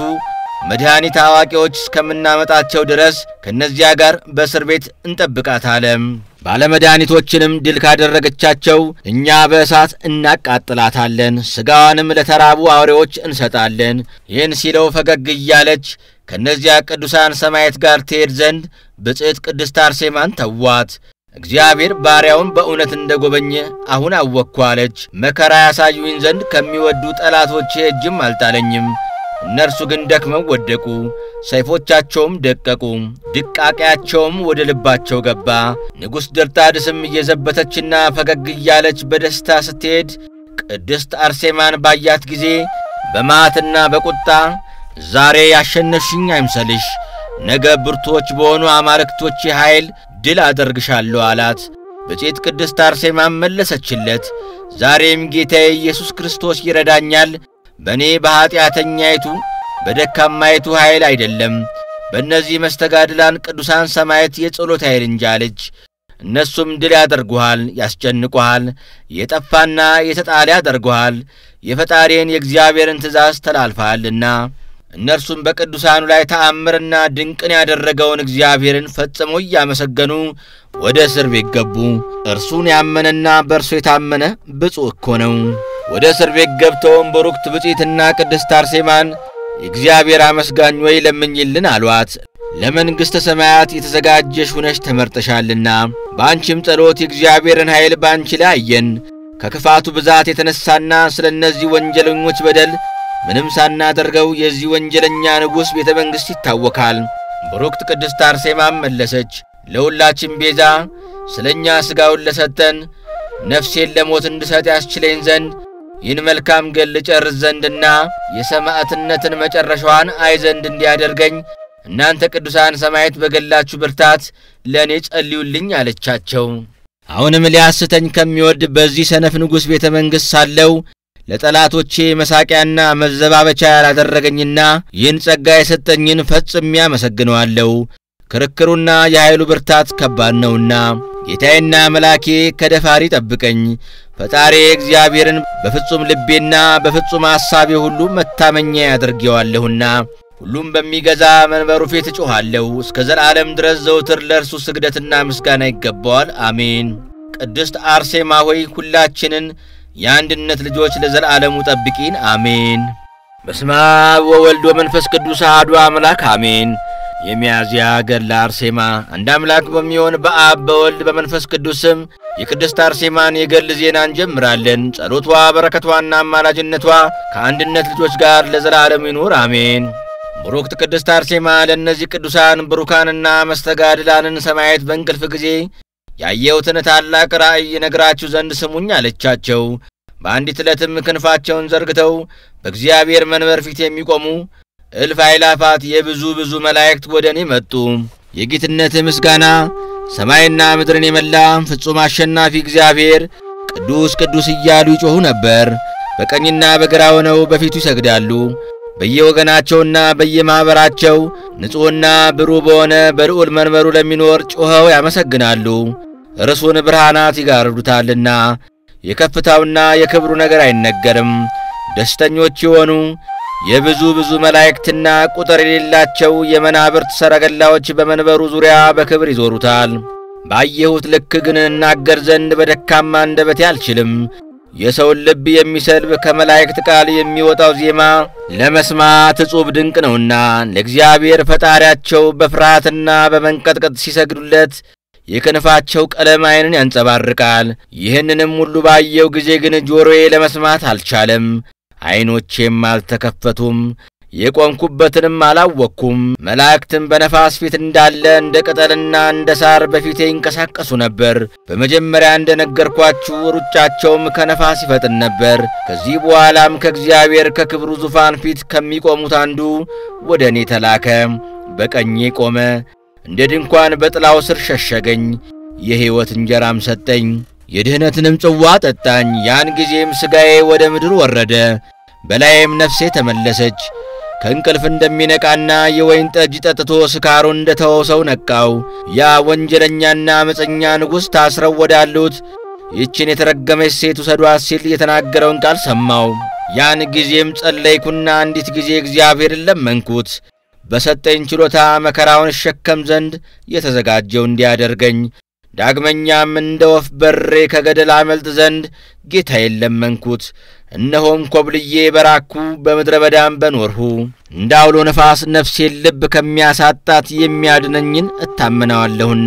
መድኃኒት አዋቂዎች እስከምናመጣቸው ድረስ ከእነዚያ ጋር በእስር ቤት እንጠብቃታለን። ባለመድኃኒቶችንም ድል ካደረገቻቸው እኛ በእሳት እናቃጥላታለን፣ ሥጋዋንም ለተራቡ አውሬዎች እንሰጣለን። ይህን ሲለው ፈገግ እያለች ከእነዚያ ቅዱሳን ሰማዕታት ጋር ትሄድ ዘንድ ብፅዕት ቅድስት አርሴማን ተዋት። እግዚአብሔር ባሪያውን በእውነት እንደ ጐበኘ አሁን አወቅኩ አለች። መከራ ያሳዩኝ ዘንድ ከሚወዱ ጠላቶቼ እጅም አልጣለኝም። እነርሱ ግን ደክመው ወደቁ፣ ሰይፎቻቸውም ደቀቁ፣ ድቃቄያቸውም ወደ ልባቸው ገባ። ንጉሥ ድርጣድስም እየዘበተችና ፈገግ እያለች በደስታ ስትሄድ ቅድስት አርሴማን ባያት ጊዜ በመዓትና በቁጣ ዛሬ ያሸነፍሽኝ አይምሰልሽ፣ ነገ ብርቶች በሆኑ አማልክቶች ኃይል ድል አደርግሻለሁ አላት። ብፅዕት ቅድስት አርሴማም መለሰችለት፣ ዛሬም ጌታዬ ኢየሱስ ክርስቶስ ይረዳኛል በእኔ በኀጢአተኛይቱ በደካማይቱ ኃይል አይደለም፣ በእነዚህ መስተጋድላን ቅዱሳን ሰማዕታት የጸሎት ኃይል እንጂ አለች። እነሱም ድል ያደርጉሃል፣ ያስጨንቁሃል፣ የጠፋና የተጣለ ያደርጉሃል፣ የፈጣሪን የእግዚአብሔርን ትእዛዝ ተላልፈሃልና። እነርሱም በቅዱሳኑ ላይ ተአምርና ድንቅን ያደረገውን እግዚአብሔርን ፈጽሞ እያመሰገኑ ወደ እስር ቤት ገቡ። እርሱን ያመነና በእርሱ የታመነ ብፁዕ እኮ ነው። ወደ እስር ቤት ገብተውም በሩክት ብፅዕትና ቅድስት አርሴማን የእግዚአብሔር አመስጋኝ ወይ ለምኝልን አሏት። ለመንግሥተ ሰማያት የተዘጋጀሽ ሁነሽ ተመርጠሻልና በአንቺም ጸሎት የእግዚአብሔርን ኃይል በአንቺ ላይ አየን። ከክፋቱ ብዛት የተነሣና ስለ እነዚህ ወንጀለኞች በደል ምንም ሳናደርገው የዚህ ወንጀለኛ ንጉሥ ቤተ መንግሥት ይታወካል። ብሩክት ቅድስት አርሴማም መለሰች፣ ለሁላችን ቤዛ ስለ እኛ ሥጋውን ለሰጠን ነፍሴን ለሞት እንድሰጥ ያስችለኝ ዘንድ ይህን መልካም ገል ጨርስ ዘንድና የሰማዕትነትን መጨረሻዋን አይ ዘንድ እንዲያደርገኝ እናንተ ቅዱሳን ሰማዕታት በገላችሁ ብርታት ለእኔ ጸልዩልኝ አለቻቸው። አሁንም ሊያስተኝ ከሚወድ በዚህ ሰነፍ ንጉሥ ቤተ መንግሥት ሳለው ለጠላቶቼ መሳቂያና መዘባበቻ ያላደረገኝና ይህን ጸጋ የሰጠኝን ፈጽሜ አመሰግነዋለሁ። ክርክሩና የኃይሉ ብርታት ከባድ ነውና ጌታዬና መላኬ ከደፋሪ ጠብቀኝ። ፈጣሪ እግዚአብሔርን በፍጹም ልቤና በፍጹም ሐሳቤ ሁሉ መታመኛ ያደርጌዋለሁና ሁሉም በሚገዛ መንበሩ ፊት እጮኻለሁ። እስከ ዘላለም ድረስ ዘውትር ለእርሱ ስግደትና ምስጋና ይገባዋል። አሜን። ቅድስት አርሴማ ሆይ ሁላችንን የአንድነት ልጆች ለዘላለሙ ጠብቂን። አሜን። በስመ አብ ወወልድ ወመንፈስ ቅዱስ አሐዱ አምላክ አሜን። የሚያዝያ ገድለ አርሴማ። አንድ አምላክ በሚሆን በአብ በወልድ በመንፈስ ቅዱስ ስም የቅድስት አርሴማን የገድል ዜና እንጀምራለን። ጸሎቷ በረከቷና አማላጅነቷ ከአንድነት ልጆች ጋር ለዘላለሙ ይኑር አሜን። ብሩክት ቅድስት አርሴማ ለእነዚህ ቅዱሳን ብሩካንና መስተጋድላንን ሰማዕታት በእንቅልፍ ጊዜ ያየሁትን ታላቅ ራእይ ነግራችሁ ዘንድ ስሙኝ አለቻቸው። በአንዲት ዕለትም ክንፋቸውን ዘርግተው በእግዚአብሔር መንበር ፊት የሚቆሙ እልፍ አእላፋት የብዙ ብዙ መላእክት ወደ እኔ መጡ። የጌትነት ምስጋና ሰማይና ምድርን የመላ ፍጹም አሸናፊ እግዚአብሔር ቅዱስ ቅዱስ እያሉ ይጮኹ ነበር። በቀኝና በግራ ሆነው በፊቱ ይሰግዳሉ። በየወገናቸውና በየማኅበራቸው ንጹሕና ብሩህ በሆነ በልዑል መንበሩ ለሚኖር ጮኸው ያመሰግናሉ። እርሱን ብርሃናት ይጋርዱታልና የከፍታውና የክብሩ ነገር አይነገርም። ደስተኞች የሆኑ የብዙ ብዙ መላእክትና ቁጥር የሌላቸው የመናብርት ሰረገላዎች በመንበሩ ዙሪያ በክብር ይዞሩታል። ባየሁት ልክ ግን እናገር ዘንድ በደካማ አንደበቴ አልችልም። የሰውን ልብ የሚሰልብ ከመላእክት ቃል የሚወጣው ዜማ ለመስማት እጹብ ድንቅ ነውና ለእግዚአብሔር ፈጣሪያቸው በፍርሃትና በመንቀጥቀጥ ሲሰግዱለት የክንፋቸው ቀለም ዓይንን ያንጸባርቃል። ይህንንም ሁሉ ባየው ጊዜ ግን ጆሮዬ ለመስማት አልቻለም፣ ዐይኖቼም አልተከፈቱም፣ የቆምኩበትንም አላወቅኩም። መላእክትም በነፋስ ፊት እንዳለ እንደ ቅጠልና እንደ ሳር በፊቴ ይንቀሳቀሱ ነበር። በመጀመሪያ እንደ ነገርኳችሁ ሩጫቸውም ከነፋስ ይፈጥን ነበር። ከዚህ በኋላም ከእግዚአብሔር ከክብሩ ዙፋን ፊት ከሚቆሙት አንዱ ወደ እኔ ተላከ። በቀኜ ቆመ። እንደ ድንኳን በጥላው ስር ሸሸገኝ። የሕይወት እንጀራም ሰጠኝ፣ የድኅነትንም ጽዋ ጠጣኝ። ያን ጊዜም ሥጋዬ ወደ ምድር ወረደ፣ በላዬም ነፍሴ ተመለሰች። ከእንቅልፍ እንደሚነቃና የወይን ጠጅ ጠጥቶ ስካሩ እንደ ተወው ሰው ነቃው። ያ ወንጀለኛና ዓመፀኛ ንጉሥ ታስረው ወዳሉት ይህችን የተረገመች ሴት ውሰዷት ሲል የተናገረውን ቃል ሰማው። ያን ጊዜም ጸለይኩና አንዲት ጊዜ እግዚአብሔርን ለመንኩት በሰጠኝ ችሎታ መከራውን እሸከም ዘንድ የተዘጋጀው እንዲያደርገኝ። ዳግመኛም እንደ ወፍ በሬ ከገደል አመልጥ ዘንድ ጌታዬን ለመንኩት። እነሆም ኮብልዬ በራኩ በምድረ በዳም በኖርሁ። እንደ አውሎ ነፋስ ነፍሴን ልብ ከሚያሳጣት የሚያድነኝን እታመናዋለሁና።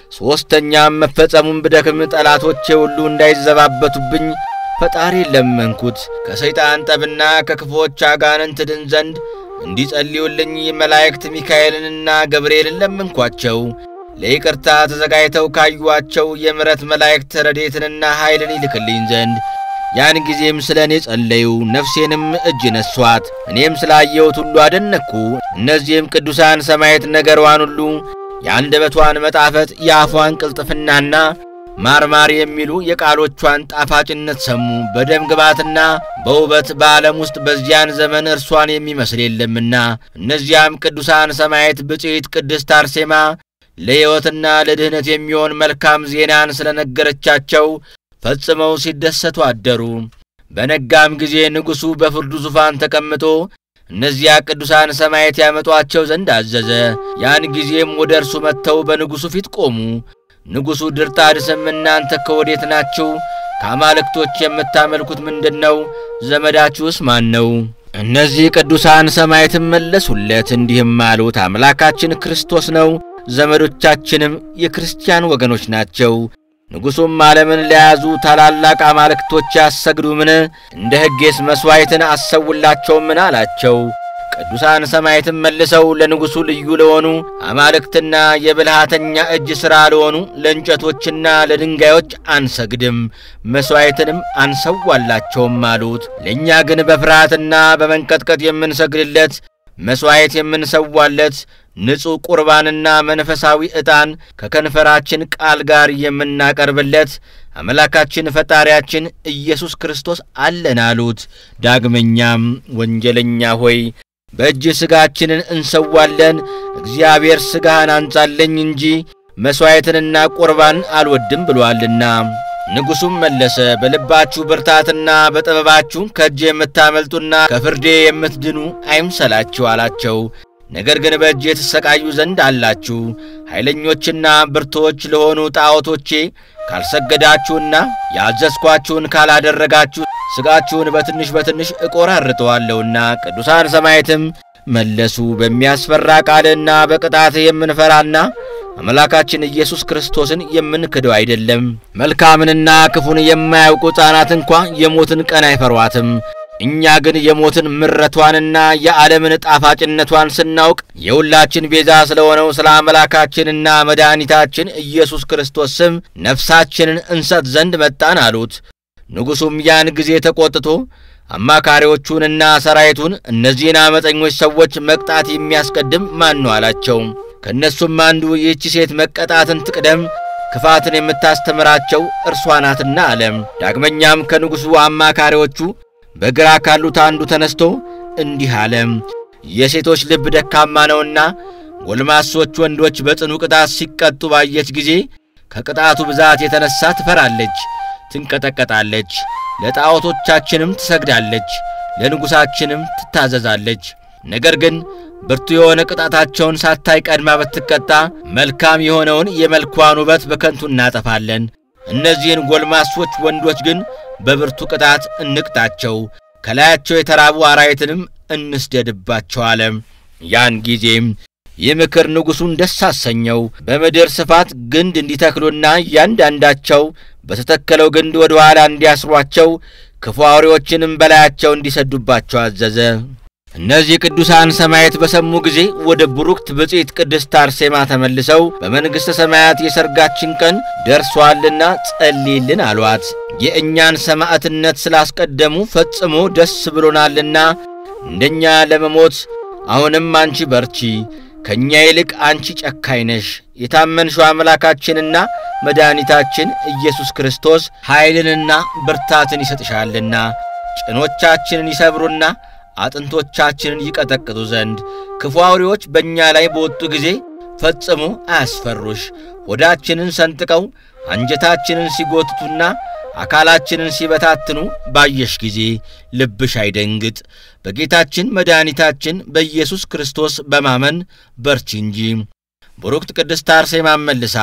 ሦስተኛም መፈጸሙን ብደክም ጠላቶቼ ሁሉ እንዳይዘባበቱብኝ ፈጣሪ ለመንኩት። ከሰይጣን ጠብና ከክፎች አጋንንት ድን ዘንድ እንዲጸልዩልኝ መላእክት ሚካኤልንና ገብርኤልን ለመንኳቸው። ለይቅርታ ተዘጋጅተው ካዩአቸው የምሕረት መላእክት ረዴትንና ኃይልን ይልክልኝ ዘንድ። ያን ጊዜም ስለ እኔ ጸለዩ፣ ነፍሴንም እጅ ነሷት። እኔም ስላየሁት ሁሉ አደነቅኩ። እነዚህም ቅዱሳን ሰማዕት ነገሯን ሁሉ የአንደበቷን መጣፈጥ፣ የአፏን ቅልጥፍናና ማርማር የሚሉ የቃሎቿን ጣፋጭነት ሰሙ። በደም ግባትና በውበት በዓለም ውስጥ በዚያን ዘመን እርሷን የሚመስል የለምና። እነዚያም ቅዱሳን ሰማዕት ብፅዕት ቅድስት አርሴማ ለሕይወትና ለድኅነት የሚሆን መልካም ዜናን ስለ ነገረቻቸው ፈጽመው ሲደሰቱ አደሩ። በነጋም ጊዜ ንጉሡ በፍርዱ ዙፋን ተቀምጦ እነዚያ ቅዱሳን ሰማዕት ያመጧቸው ዘንድ አዘዘ። ያን ጊዜም ወደ እርሱ መጥተው በንጉሡ ፊት ቆሙ። ንጉሡ ድርጣድስም እናንተ ከወዴት ናችሁ? ከአማልክቶች የምታመልኩት ምንድን ነው? ዘመዳችሁስ ማን ነው? እነዚህ ቅዱሳን ሰማዕትም መለሱለት እንዲህም አሉት፣ አምላካችን ክርስቶስ ነው። ዘመዶቻችንም የክርስቲያን ወገኖች ናቸው። ንጉሡም ዓለምን ለያዙ ታላላቅ አማልክቶች ያሰግዱምን? እንደ ሕጌስ መሥዋዕትን አሰውላቸውምን? አላቸው። ቅዱሳን ሰማዕትም መልሰው ለንጉሡ ልዩ ለሆኑ አማልክትና የብልሃተኛ እጅ ሥራ ለሆኑ ለእንጨቶችና ለድንጋዮች አንሰግድም፣ መሥዋዕትንም አንሰዋላቸውም አሉት። ለእኛ ግን በፍርሃትና በመንቀጥቀጥ የምንሰግድለት መሥዋዕት የምንሰዋለት ንጹሕ ቁርባንና መንፈሳዊ ዕጣን ከከንፈራችን ቃል ጋር የምናቀርብለት አምላካችን ፈጣሪያችን ኢየሱስ ክርስቶስ አለን አሉት። ዳግመኛም ወንጀለኛ ሆይ በእጅ ሥጋችንን እንሰዋለን፣ እግዚአብሔር ሥጋህን አንጻለኝ እንጂ መሥዋዕትንና ቁርባንን አልወድም ብሎአልና። ንጉሡም መለሰ፣ በልባችሁ ብርታትና በጥበባችሁ ከእጄ የምታመልጡና ከፍርዴ የምትድኑ አይምሰላችሁ አላቸው። ነገር ግን በእጄ ትሰቃዩ ዘንድ አላችሁ። ኃይለኞችና ብርቶች ለሆኑ ጣዖቶቼ ካልሰገዳችሁና ያዘዝኳችሁን ካላደረጋችሁ ሥጋችሁን በትንሽ በትንሽ እቆራርጠዋለሁና። ቅዱሳን ሰማዕትም መለሱ፣ በሚያስፈራ ቃልና በቅጣት የምንፈራና አምላካችን ኢየሱስ ክርስቶስን የምንክደው አይደለም። መልካምንና ክፉን የማያውቁ ሕፃናት እንኳ የሞትን ቀን አይፈሯትም። እኛ ግን የሞትን ምረቷንና የዓለምን ጣፋጭነቷን ስናውቅ የሁላችን ቤዛ ስለሆነው ስለ አምላካችንና መድኃኒታችን ኢየሱስ ክርስቶስ ስም ነፍሳችንን እንሰጥ ዘንድ መጣን አሉት። ንጉሡም ያን ጊዜ ተቈጥቶ አማካሪዎቹንና ሰራዊቱን እነዚህን ዓመፀኞች ሰዎች መቅጣት የሚያስቀድም ማን ነው አላቸው። ከእነሱም አንዱ ይህች ሴት መቀጣትን ትቅደም ክፋትን የምታስተምራቸው እርሷ ናትና አለ። ዳግመኛም ከንጉሡ አማካሪዎቹ በግራ ካሉት አንዱ ተነስቶ እንዲህ አለ። የሴቶች ልብ ደካማ ነውና ጎልማሶች ወንዶች በጽኑ ቅጣት ሲቀጡ ባየች ጊዜ ከቅጣቱ ብዛት የተነሣ ትፈራለች፣ ትንቀጠቀጣለች፣ ለጣዖቶቻችንም ትሰግዳለች፣ ለንጉሣችንም ትታዘዛለች። ነገር ግን ብርቱ የሆነ ቅጣታቸውን ሳታይ ቀድማ ብትቀጣ መልካም የሆነውን የመልኳን ውበት በከንቱ እናጠፋለን። እነዚህን ጎልማሶች ወንዶች ግን በብርቱ ቅጣት እንቅጣቸው፣ ከላያቸው የተራቡ አራዊትንም እንስደድባቸው አለ። ያን ጊዜም ይህ ምክር ንጉሡን ደስ አሰኘው። በምድር ስፋት ግንድ እንዲተክሉና እያንዳንዳቸው በተተከለው ግንድ ወደ ኋላ እንዲያስሯቸው ክፉ አውሬዎችንም በላያቸው እንዲሰዱባቸው አዘዘ። እነዚህ ቅዱሳን ሰማያት በሰሙ ጊዜ ወደ ቡሩክት ብፅዕት ቅድስት አርሴማ ተመልሰው በመንግሥተ ሰማያት የሰርጋችን ቀን ደርሷልና ጸልይልን አሏት። የእኛን ሰማዕትነት ስላስቀደሙ ፈጽሞ ደስ ብሎናልና እንደኛ ለመሞት አሁንም አንቺ በርቺ፣ ከእኛ ይልቅ አንቺ ጨካኝ ነሽ። የታመንሽው አምላካችንና መድኃኒታችን ኢየሱስ ክርስቶስ ኃይልንና ብርታትን ይሰጥሻልና ጭኖቻችንን ይሰብሩና አጥንቶቻችንን ይቀጠቅጡ ዘንድ ክፉ አውሬዎች በእኛ ላይ በወጡ ጊዜ ፈጽሞ አያስፈሩሽ። ሆዳችንን ሰንጥቀው አንጀታችንን ሲጎትቱና አካላችንን ሲበታትኑ ባየሽ ጊዜ ልብሽ አይደንግጥ። በጌታችን መድኃኒታችን በኢየሱስ ክርስቶስ በማመን በርቺ እንጂ። ቡሩክት ቅድስት አርሴማን መልሳ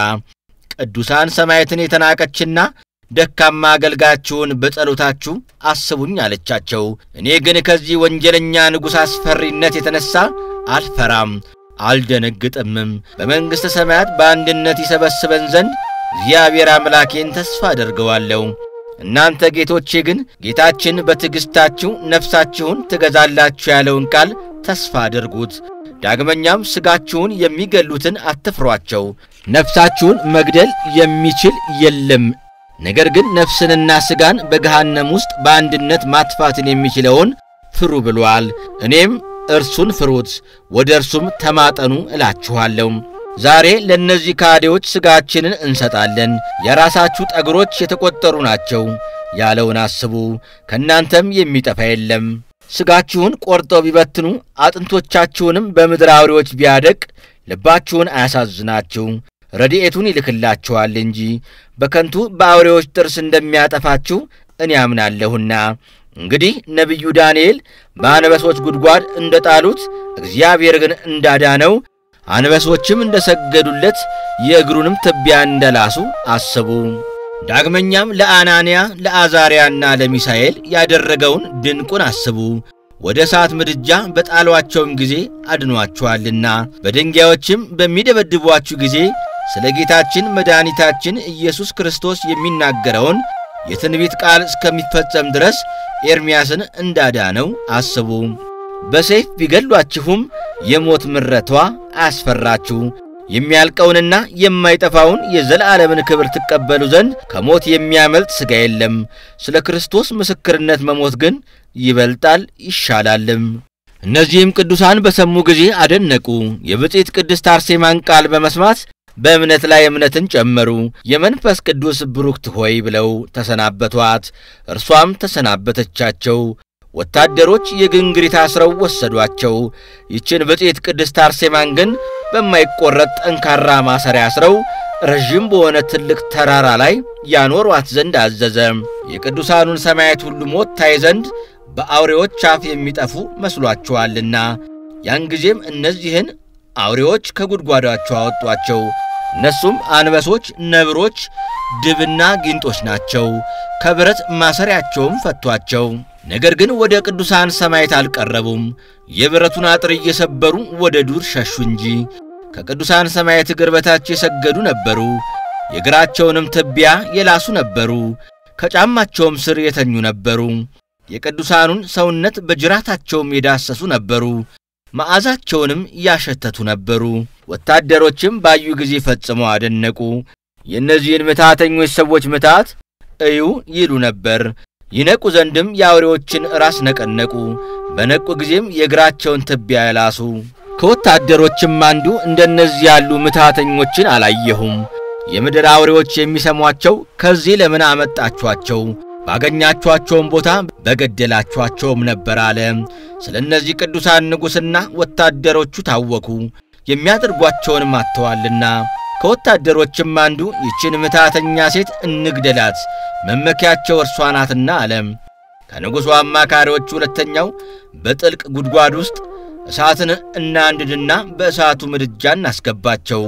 ቅዱሳን ሰማዕታትን የተናቀችና ደካማ አገልጋችሁን በጸሎታችሁ አስቡኝ አለቻቸው። እኔ ግን ከዚህ ወንጀለኛ ንጉሥ አስፈሪነት የተነሣ አልፈራም አልደነግጥምም። በመንግሥተ ሰማያት በአንድነት ይሰበስበን ዘንድ እግዚአብሔር አምላኬን ተስፋ አደርገዋለሁ። እናንተ ጌቶቼ ግን ጌታችን በትዕግሥታችሁ ነፍሳችሁን ትገዛላችሁ ያለውን ቃል ተስፋ አድርጉት። ዳግመኛም ሥጋችሁን የሚገሉትን አትፍሯቸው፣ ነፍሳችሁን መግደል የሚችል የለም። ነገር ግን ነፍስንና ሥጋን በገሃነም ውስጥ በአንድነት ማጥፋትን የሚችለውን ፍሩ ብሏል። እኔም እርሱን ፍሩት፣ ወደ እርሱም ተማጠኑ እላችኋለሁ። ዛሬ ለእነዚህ ካዴዎች ሥጋችንን እንሰጣለን፣ የራሳችሁ ጠጉሮች የተቈጠሩ ናቸው ያለውን አስቡ። ከእናንተም የሚጠፋ የለም። ሥጋችሁን ቆርጠው ቢበትኑ አጥንቶቻችሁንም በምድር አውሬዎች ቢያደቅ ልባችሁን አያሳዝናችሁ፣ ረድኤቱን ይልክላችኋል እንጂ በከንቱ በአውሬዎች ጥርስ እንደሚያጠፋችሁ እኔ አምናለሁና። እንግዲህ ነቢዩ ዳንኤል በአንበሶች ጉድጓድ እንደ ጣሉት እግዚአብሔር ግን እንዳዳነው አንበሶችም እንደ ሰገዱለት የእግሩንም ትቢያ እንደላሱ አስቡ። ዳግመኛም ለአናንያ ለአዛርያና ለሚሳኤል ያደረገውን ድንቁን አስቡ። ወደ እሳት ምድጃ በጣሏቸውም ጊዜ አድኗችኋልና በድንጋዮችም በሚደበድቧችሁ ጊዜ ስለ ጌታችን መድኃኒታችን ኢየሱስ ክርስቶስ የሚናገረውን የትንቢት ቃል እስከሚፈጸም ድረስ ኤርምያስን እንዳዳነው አስቡ። በሰይፍ ቢገድሏችሁም የሞት ምረቷ አያስፈራችሁ። የሚያልቀውንና የማይጠፋውን የዘላለምን ክብር ትቀበሉ ዘንድ ከሞት የሚያመልጥ ሥጋ የለም። ስለ ክርስቶስ ምስክርነት መሞት ግን ይበልጣል ይሻላልም። እነዚህም ቅዱሳን በሰሙ ጊዜ አደነቁ። የብፅዕት ቅድስት አርሴማን ቃል በመስማት በእምነት ላይ እምነትን ጨመሩ። የመንፈስ ቅዱስ ብሩክት ሆይ ብለው ተሰናበቷት። እርሷም ተሰናበተቻቸው። ወታደሮች የግንግሪት አስረው ወሰዷቸው። ይችን ብፅዕት ቅድስት አርሴማን ግን በማይቆረጥ ጠንካራ ማሰሪያ አስረው ረዥም በሆነ ትልቅ ተራራ ላይ ያኖሯት ዘንድ አዘዘ። የቅዱሳኑን ሰማያት ሁሉ ሞት ታይ ዘንድ በአውሬዎች አፍ የሚጠፉ መስሏቸዋልና። ያን ጊዜም እነዚህን አውሬዎች ከጉድጓዳቸው አወጧቸው። እነሱም አንበሶች፣ ነብሮች፣ ድብና ጊንጦች ናቸው። ከብረት ማሰሪያቸውም ፈቷቸው። ነገር ግን ወደ ቅዱሳን ሰማዕታት አልቀረቡም። የብረቱን አጥር እየሰበሩ ወደ ዱር ሸሹ እንጂ ከቅዱሳን ሰማዕታት እግር በታች የሰገዱ ነበሩ። የእግራቸውንም ትቢያ የላሱ ነበሩ። ከጫማቸውም ስር የተኙ ነበሩ። የቅዱሳኑን ሰውነት በጅራታቸውም የዳሰሱ ነበሩ። መዓዛቸውንም ያሸተቱ ነበሩ። ወታደሮችም ባዩ ጊዜ ፈጽመው አደነቁ። የእነዚህን ምትሃተኞች ሰዎች ምትሃት እዩ ይሉ ነበር። ይነቁ ዘንድም የአውሬዎችን ራስ ነቀነቁ። በነቁ ጊዜም የእግራቸውን ትቢያ ያላሱ። ከወታደሮችም አንዱ እንደነዚህ ያሉ ምትሃተኞችን አላየሁም። የምድር አውሬዎች የሚሰሟቸው ከዚህ ለምን አመጣችኋቸው? ባገኛችኋቸውም ቦታ በገደላችኋቸውም ነበር አለ። ስለ እነዚህ ቅዱሳን ንጉሥና ወታደሮቹ ታወኩ፣ የሚያደርጓቸውንም አጥተዋልና። ከወታደሮችም አንዱ ይችን ምትሃተኛ ሴት እንግደላት፣ መመኪያቸው እርሷ ናትና አለ። ከንጉሡ አማካሪዎች ሁለተኛው በጥልቅ ጉድጓድ ውስጥ እሳትን እናንድድና በእሳቱ ምድጃ እናስገባቸው፣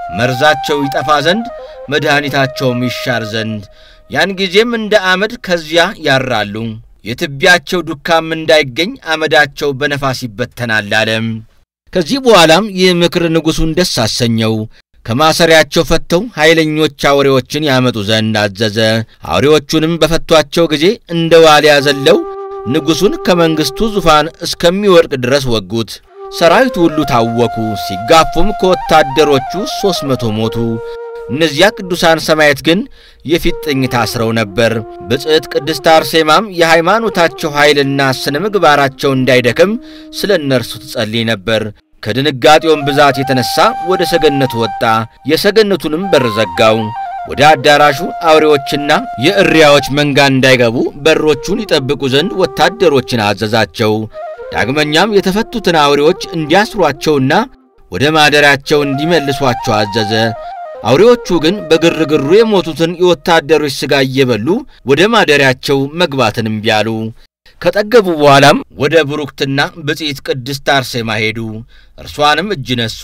መርዛቸው ይጠፋ ዘንድ መድኃኒታቸውም ይሻር ዘንድ ያን ጊዜም እንደ አመድ ከዚያ ያራሉ። የትቢያቸው ዱካም እንዳይገኝ አመዳቸው በነፋስ ይበተናል አለም። ከዚህ በኋላም ይህ ምክር ንጉሡን ደስ አሰኘው። ከማሰሪያቸው ፈተው ኃይለኞች አውሬዎችን ያመጡ ዘንድ አዘዘ። አውሬዎቹንም በፈቷቸው ጊዜ እንደ ዋልያ ዘለው ንጉሡን ከመንግሥቱ ዙፋን እስከሚወድቅ ድረስ ወጉት። ሰራዊቱ ሁሉ ታወኩ። ሲጋፉም ከወታደሮቹ ሦስት መቶ ሞቱ። እነዚያ ቅዱሳን ሰማዕታት ግን የፊጥኝ ታስረው ነበር። ብጽዕት ቅድስት አርሴማም የሃይማኖታቸው ኃይልና ስነ ምግባራቸው እንዳይደክም ስለ እነርሱ ትጸልይ ነበር። ከድንጋጤውም ብዛት የተነሣ ወደ ሰገነቱ ወጣ። የሰገነቱንም በር ዘጋው። ወደ አዳራሹ አውሬዎችና የእሪያዎች መንጋ እንዳይገቡ በሮቹን ይጠብቁ ዘንድ ወታደሮችን አዘዛቸው። ዳግመኛም የተፈቱትን አውሬዎች እንዲያስሯቸውና ወደ ማደሪያቸው እንዲመልሷቸው አዘዘ። አውሬዎቹ ግን በግርግሩ የሞቱትን የወታደሮች ሥጋ እየበሉ ወደ ማደሪያቸው መግባትን እምቢ አሉ። ከጠገቡ በኋላም ወደ ብሩክትና ብጽዕት ቅድስት አርሴማ ሄዱ። እርሷንም እጅ ነሱ።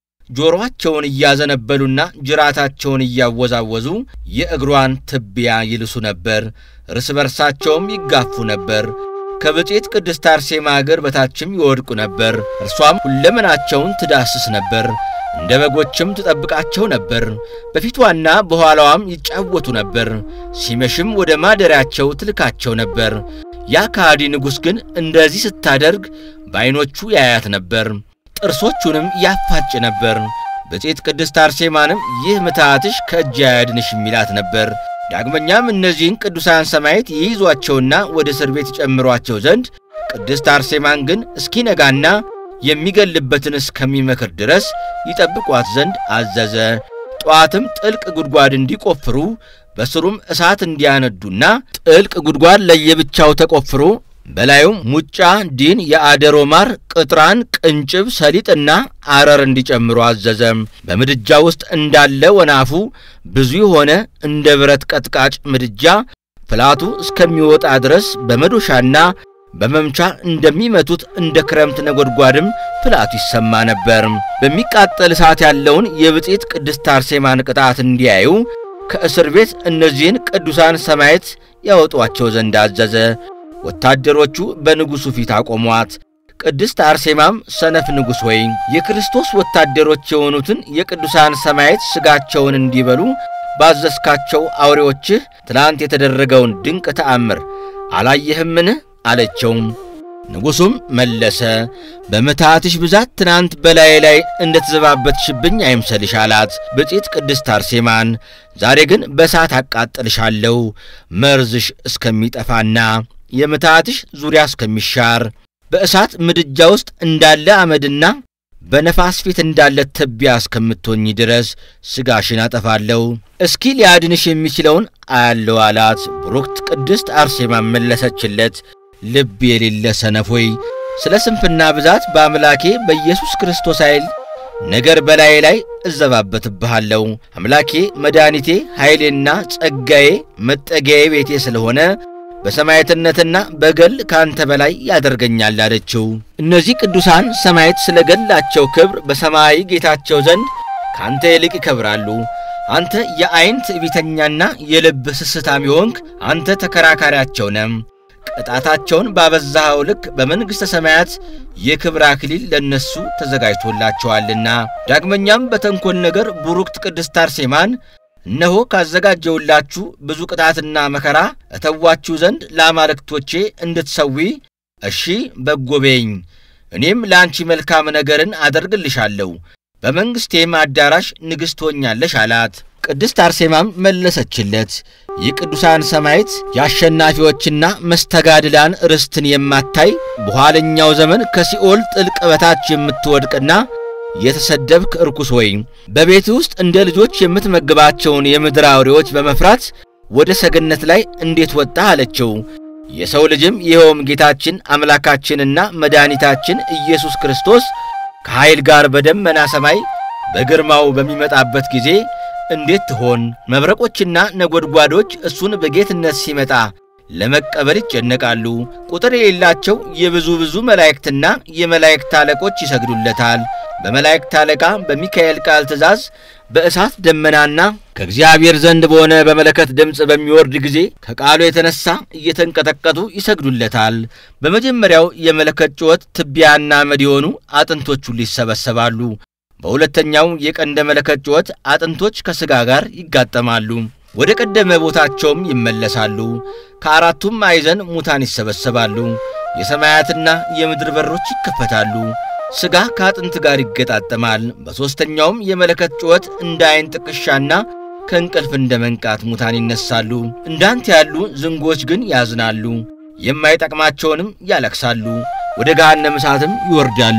ጆሮአቸውን እያዘነበሉና ጅራታቸውን እያወዛወዙ የእግሯን ትቢያ ይልሱ ነበር። እርስ በርሳቸውም ይጋፉ ነበር። ከብጽዕት ቅድስት አርሴማ እግር በታችም ይወድቁ ነበር። እርሷም ሁለመናቸውን ትዳስስ ነበር። እንደ በጎችም ትጠብቃቸው ነበር። በፊቷና በኋላዋም ይጫወቱ ነበር። ሲመሽም ወደ ማደሪያቸው ትልካቸው ነበር። ያ ከሃዲ ንጉሥ ግን እንደዚህ ስታደርግ በዐይኖቹ ያያት ነበር፣ ጥርሶቹንም ያፋጭ ነበር። ብጽዕት ቅድስት አርሴማንም ይህ ምትሃትሽ ከእጅ አያድንሽ የሚላት ነበር። ዳግመኛም እነዚህን ቅዱሳን ሰማዕታት ይይዟቸውና ወደ እስር ቤት ይጨምሯቸው ዘንድ ቅድስት አርሴማን ግን እስኪነጋና የሚገልበትን እስከሚመክር ድረስ ይጠብቋት ዘንድ አዘዘ። ጠዋትም ጥልቅ ጉድጓድ እንዲቆፍሩ በስሩም እሳት እንዲያነዱና ጥልቅ ጉድጓድ ለየብቻው ተቆፍሮ በላዩም ሙጫ፣ ዲን፣ የአደሮ ማር፣ ቅጥራን፣ ቅንጭብ፣ ሰሊጥና አረር እንዲጨምሩ አዘዘም። በምድጃ ውስጥ እንዳለ ወናፉ ብዙ የሆነ እንደ ብረት ቀጥቃጭ ምድጃ ፍላቱ እስከሚወጣ ድረስ በመዶሻና በመምቻ እንደሚመቱት እንደ ክረምት ነጎድጓድም ፍላቱ ይሰማ ነበር። በሚቃጠል እሳት ያለውን የብጽዕት ቅድስት አርሴማን ቅጣት እንዲያዩ ከእስር ቤት እነዚህን ቅዱሳን ሰማዕታት ያወጧቸው ዘንድ አዘዘ። ወታደሮቹ በንጉሡ ፊት አቆሟት። ቅድስት አርሴማም ሰነፍ ንጉሥ ሆይ የክርስቶስ ወታደሮች የሆኑትን የቅዱሳን ሰማዕታት ሥጋቸውን እንዲበሉ ባዘዝካቸው አውሬዎችህ ትላንት የተደረገውን ድንቅ ተአምር አላየህምን? አለችው። ንጉሡም መለሰ፣ በምትሃትሽ ብዛት ትናንት በላዬ ላይ እንደ ተዘባበትሽብኝ አይምሰልሽ አላት። ብጽዕት ቅድስት አርሴማን ዛሬ ግን በእሳት አቃጥልሻለሁ መርዝሽ እስከሚጠፋና የምትሃትሽ ዙሪያ እስከሚሻር በእሳት ምድጃ ውስጥ እንዳለ አመድና በነፋስ ፊት እንዳለ ትቢያ እስከምትሆኝ ድረስ ሥጋሽን አጠፋለሁ። እስኪ ሊያድንሽ የሚችለውን አያለው አላት። ብሩክት ቅድስት አርሴማን መለሰችለት ልብ የሌለ ሰነፍ ሆይ ስለ ስንፍና ብዛት በአምላኬ በኢየሱስ ክርስቶስ ኃይል ነገር በላዬ ላይ እዘባበትብሃለሁ። አምላኬ መድኃኒቴ፣ ኃይሌና ጸጋዬ፣ መጠጊያዬ ቤቴ ስለሆነ በሰማዕትነትና በገል ከአንተ በላይ ያደርገኛል አለችው። እነዚህ ቅዱሳን ሰማዕታት ስለ ገላቸው ክብር በሰማይ ጌታቸው ዘንድ ከአንተ ይልቅ ይከብራሉ። አንተ የዐይን ትዕቢተኛና የልብ ስስታም የሆንክ አንተ ተከራካሪያቸው ነህ። ቅጣታቸውን ባበዛኸው ልክ በመንግሥተ ሰማያት የክብር አክሊል ለእነሱ ተዘጋጅቶላቸዋልና። ዳግመኛም በተንኰል ነገር ቡሩክት ቅድስት አርሴማን እነሆ ካዘጋጀውላችሁ ብዙ ቅጣትና መከራ እተዋችሁ ዘንድ ለአማልክቶቼ እንድትሰዊ እሺ በጎ በይኝ፣ እኔም ለአንቺ መልካም ነገርን አደርግልሻለሁ፣ በመንግሥቴም አዳራሽ ንግሥት ሆኛለሽ አላት። ቅድስት አርሴማም መለሰችለት፣ የቅዱሳን ሰማዕት የአሸናፊዎችና መስተጋድላን ርስትን የማታይ በኋለኛው ዘመን ከሲኦል ጥልቅ በታች የምትወድቅና የተሰደብክ እርኩስ ሆይ በቤት ውስጥ እንደ ልጆች የምትመግባቸውን የምድር አውሬዎች በመፍራት ወደ ሰገነት ላይ እንዴት ወጣ አለችው። የሰው ልጅም ይኸውም ጌታችን አምላካችንና መድኃኒታችን ኢየሱስ ክርስቶስ ከኃይል ጋር በደመና ሰማይ በግርማው በሚመጣበት ጊዜ እንዴት ትሆን? መብረቆችና ነጎድጓዶች እሱን በጌትነት ሲመጣ ለመቀበል ይጨነቃሉ። ቁጥር የሌላቸው የብዙ ብዙ መላእክትና የመላእክት አለቆች ይሰግዱለታል። በመላእክት አለቃ በሚካኤል ቃል ትእዛዝ በእሳት ደመናና ከእግዚአብሔር ዘንድ በሆነ በመለከት ድምፅ በሚወርድ ጊዜ ከቃሉ የተነሣ እየተንቀጠቀጡ ይሰግዱለታል። በመጀመሪያው የመለከት ጩኸት ትቢያና አመድ የሆኑ አጥንቶች ሁሉ ይሰበሰባሉ። በሁለተኛው የቀንደ መለከት ጩኸት አጥንቶች ከሥጋ ጋር ይጋጠማሉ፣ ወደ ቀደመ ቦታቸውም ይመለሳሉ። ከአራቱም ማዕዘን ሙታን ይሰበሰባሉ። የሰማያትና የምድር በሮች ይከፈታሉ። ሥጋ ከአጥንት ጋር ይገጣጠማል። በሦስተኛውም የመለከት ጩኸት እንደ ዐይን ጥቅሻና ከእንቅልፍ እንደ መንቃት ሙታን ይነሳሉ። እንዳንተ ያሉ ዝንጎች ግን ያዝናሉ፣ የማይጠቅማቸውንም ያለቅሳሉ፣ ወደ ገሃነመ እሳትም ይወርዳሉ።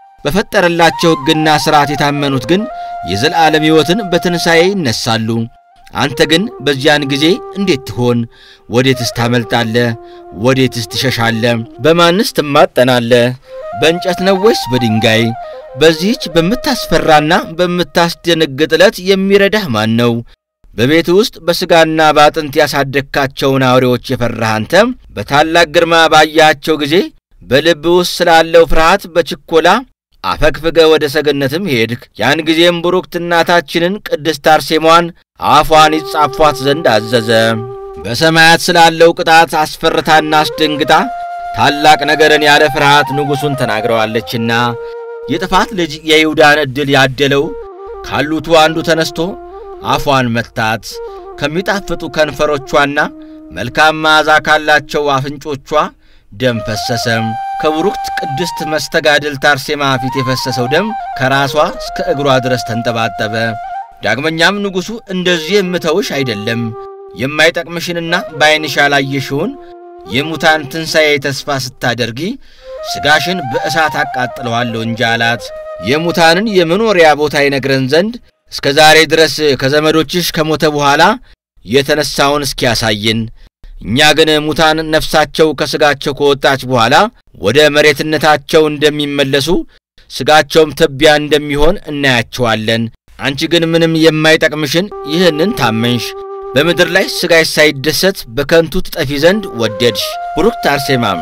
በፈጠረላቸው ሕግና ሥርዓት የታመኑት ግን የዘላለም ሕይወትን በትንሣኤ ይነሳሉ። አንተ ግን በዚያን ጊዜ እንዴት ትሆን? ወዴትስ ታመልጣለህ? ወዴትስ ትሸሻለህ? በማንስ ትማጠናለህ? በእንጨት ነው ወይስ በድንጋይ? በዚህች በምታስፈራና በምታስደነግጥ ዕለት የሚረዳህ ማን ነው? በቤት ውስጥ በሥጋና በአጥንት ያሳደግካቸውን አውሬዎች የፈራህ አንተ በታላቅ ግርማ ባያቸው ጊዜ በልብ ውስጥ ስላለው ፍርሃት በችኮላ አፈግፍገ ወደ ሰገነትም ሄድክ። ያን ጊዜም ቡሩክት እናታችንን ቅድስት አርሴማን አፏን ይጻፏት ዘንድ አዘዘ። በሰማያት ስላለው ቅጣት አስፈርታና አስደንግጣ ታላቅ ነገርን ያለ ፍርሃት ንጉሡን ተናግረዋለችና የጥፋት ልጅ የይሁዳን ዕድል ያደለው ካሉቱ አንዱ ተነስቶ አፏን መታት። ከሚጣፍጡ ከንፈሮቿና መልካም መዓዛ ካላቸው አፍንጮቿ ደም ፈሰሰ። ከቡሩክት ቅድስት መስተጋድልት አርሴማ ፊት የፈሰሰው ደም ከራሷ እስከ እግሯ ድረስ ተንጠባጠበ። ዳግመኛም ንጉሡ እንደዚህ የምተውሽ አይደለም፣ የማይጠቅምሽንና በዐይንሽ ያላየሽውን የሙታን ትንሣኤ ተስፋ ስታደርጊ ሥጋሽን በእሳት አቃጥለዋለሁ እንጂ አላት። የሙታንን የመኖሪያ ቦታ ይነግረን ዘንድ እስከ ዛሬ ድረስ ከዘመዶችሽ ከሞተ በኋላ የተነሣውን እስኪያሳየን እኛ ግን ሙታን ነፍሳቸው ከሥጋቸው ከወጣች በኋላ ወደ መሬትነታቸው እንደሚመለሱ ሥጋቸውም ትቢያ እንደሚሆን እናያቸዋለን። አንቺ ግን ምንም የማይጠቅምሽን ይህንን ታመንሽ። በምድር ላይ ሥጋሽ ሳይደሰት በከንቱ ትጠፊ ዘንድ ወደድሽ። ቡሩክት አርሴማም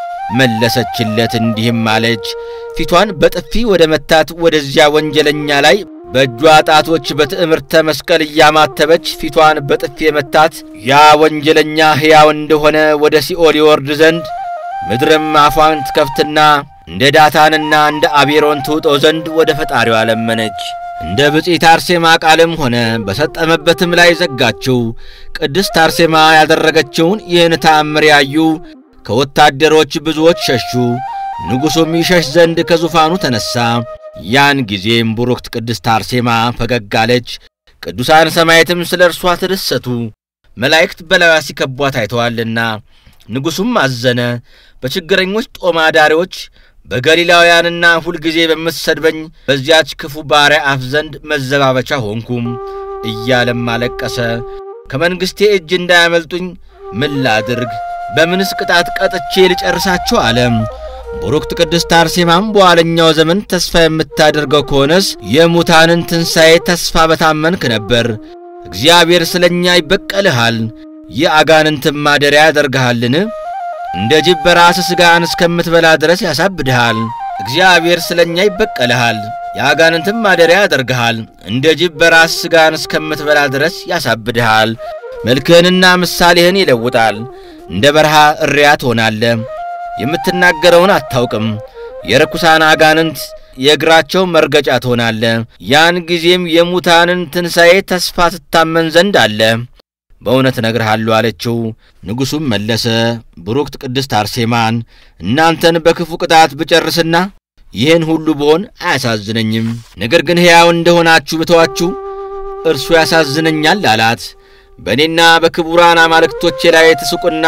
መለሰችለት እንዲህም አለች። ፊቷን በጥፊ ወደ መታት ወደዚያ ወንጀለኛ ላይ በእጇ ጣቶች በትዕምርተ መስቀል እያማተበች ፊቷን በጥፊ የመታት ያ ወንጀለኛ ሕያው እንደሆነ ወደ ሲኦል ይወርድ ዘንድ ምድርም አፏን ትከፍትና እንደ ዳታንና እንደ አቤሮን ትውጠው ዘንድ ወደ ፈጣሪዋ ለመነች። እንደ ብፅዕት አርሴማ ቃልም ሆነ በሰጠመበትም ላይ ዘጋችው። ቅድስት አርሴማ ያደረገችውን ይህን ተአምር ያዩ ከወታደሮች ብዙዎች ሸሹ። ንጉሡም ይሸሽ ዘንድ ከዙፋኑ ተነሣ። ያን ጊዜም ቡሩክት ቅድስት አርሴማ ፈገግ አለች። ቅዱሳን ሰማዕታትም ስለ እርሷ ተደሰቱ፣ መላእክት በላዩዋ ሲከቧት አይተዋልና። ንጉሡም አዘነ። በችግረኞች ጦማዳሪዎች በገሊላውያንና ሁልጊዜ በምትሰድበኝ በዚያች ክፉ ባሪያ አፍ ዘንድ መዘባበቻ ሆንኩም እያለም አለቀሰ። ከመንግሥቴ እጅ እንዳያመልጡኝ ምን ላድርግ? በምንስ ቅጣት ቀጥቼ ልጨርሳቸው? አለም። ቡሩክት ቅድስት አርሴማም በኋለኛው ዘመን ተስፋ የምታደርገው ከሆነስ የሙታንን ትንሣኤ ተስፋ በታመንክ ነበር። እግዚአብሔር ስለ እኛ ይበቀልሃል፣ የአጋንንትም ማደሪያ ያደርግሃልን? እንደ ጅብ በራስህ ሥጋን እስከምትበላ ድረስ ያሳብድሃል። እግዚአብሔር ስለ እኛ ይበቀልሃል፣ የአጋንንትም ማደሪያ ያደርግሃል። እንደ ጅብ በራስህ ሥጋን እስከምትበላ ድረስ ያሳብድሃል። መልክህንና ምሳሌህን ይለውጣል። እንደ በረሃ እሪያ ትሆናለህ። የምትናገረውን አታውቅም። የርኩሳን አጋንንት የእግራቸው መርገጫ ትሆናለ። ያን ጊዜም የሙታንን ትንሣኤ ተስፋ ትታመን ዘንድ አለ። በእውነት እነግርሃለሁ አለችው። ንጉሡም መለሰ፣ ቡሩክት ቅድስት አርሴማን እናንተን በክፉ ቅጣት ብጨርስና ይህን ሁሉ ብሆን አያሳዝነኝም። ነገር ግን ሕያው እንደሆናችሁ ብተዋችሁ እርሱ ያሳዝነኛል አላት። በእኔና በክቡራን አማልክቶቼ ላይ ትስቁና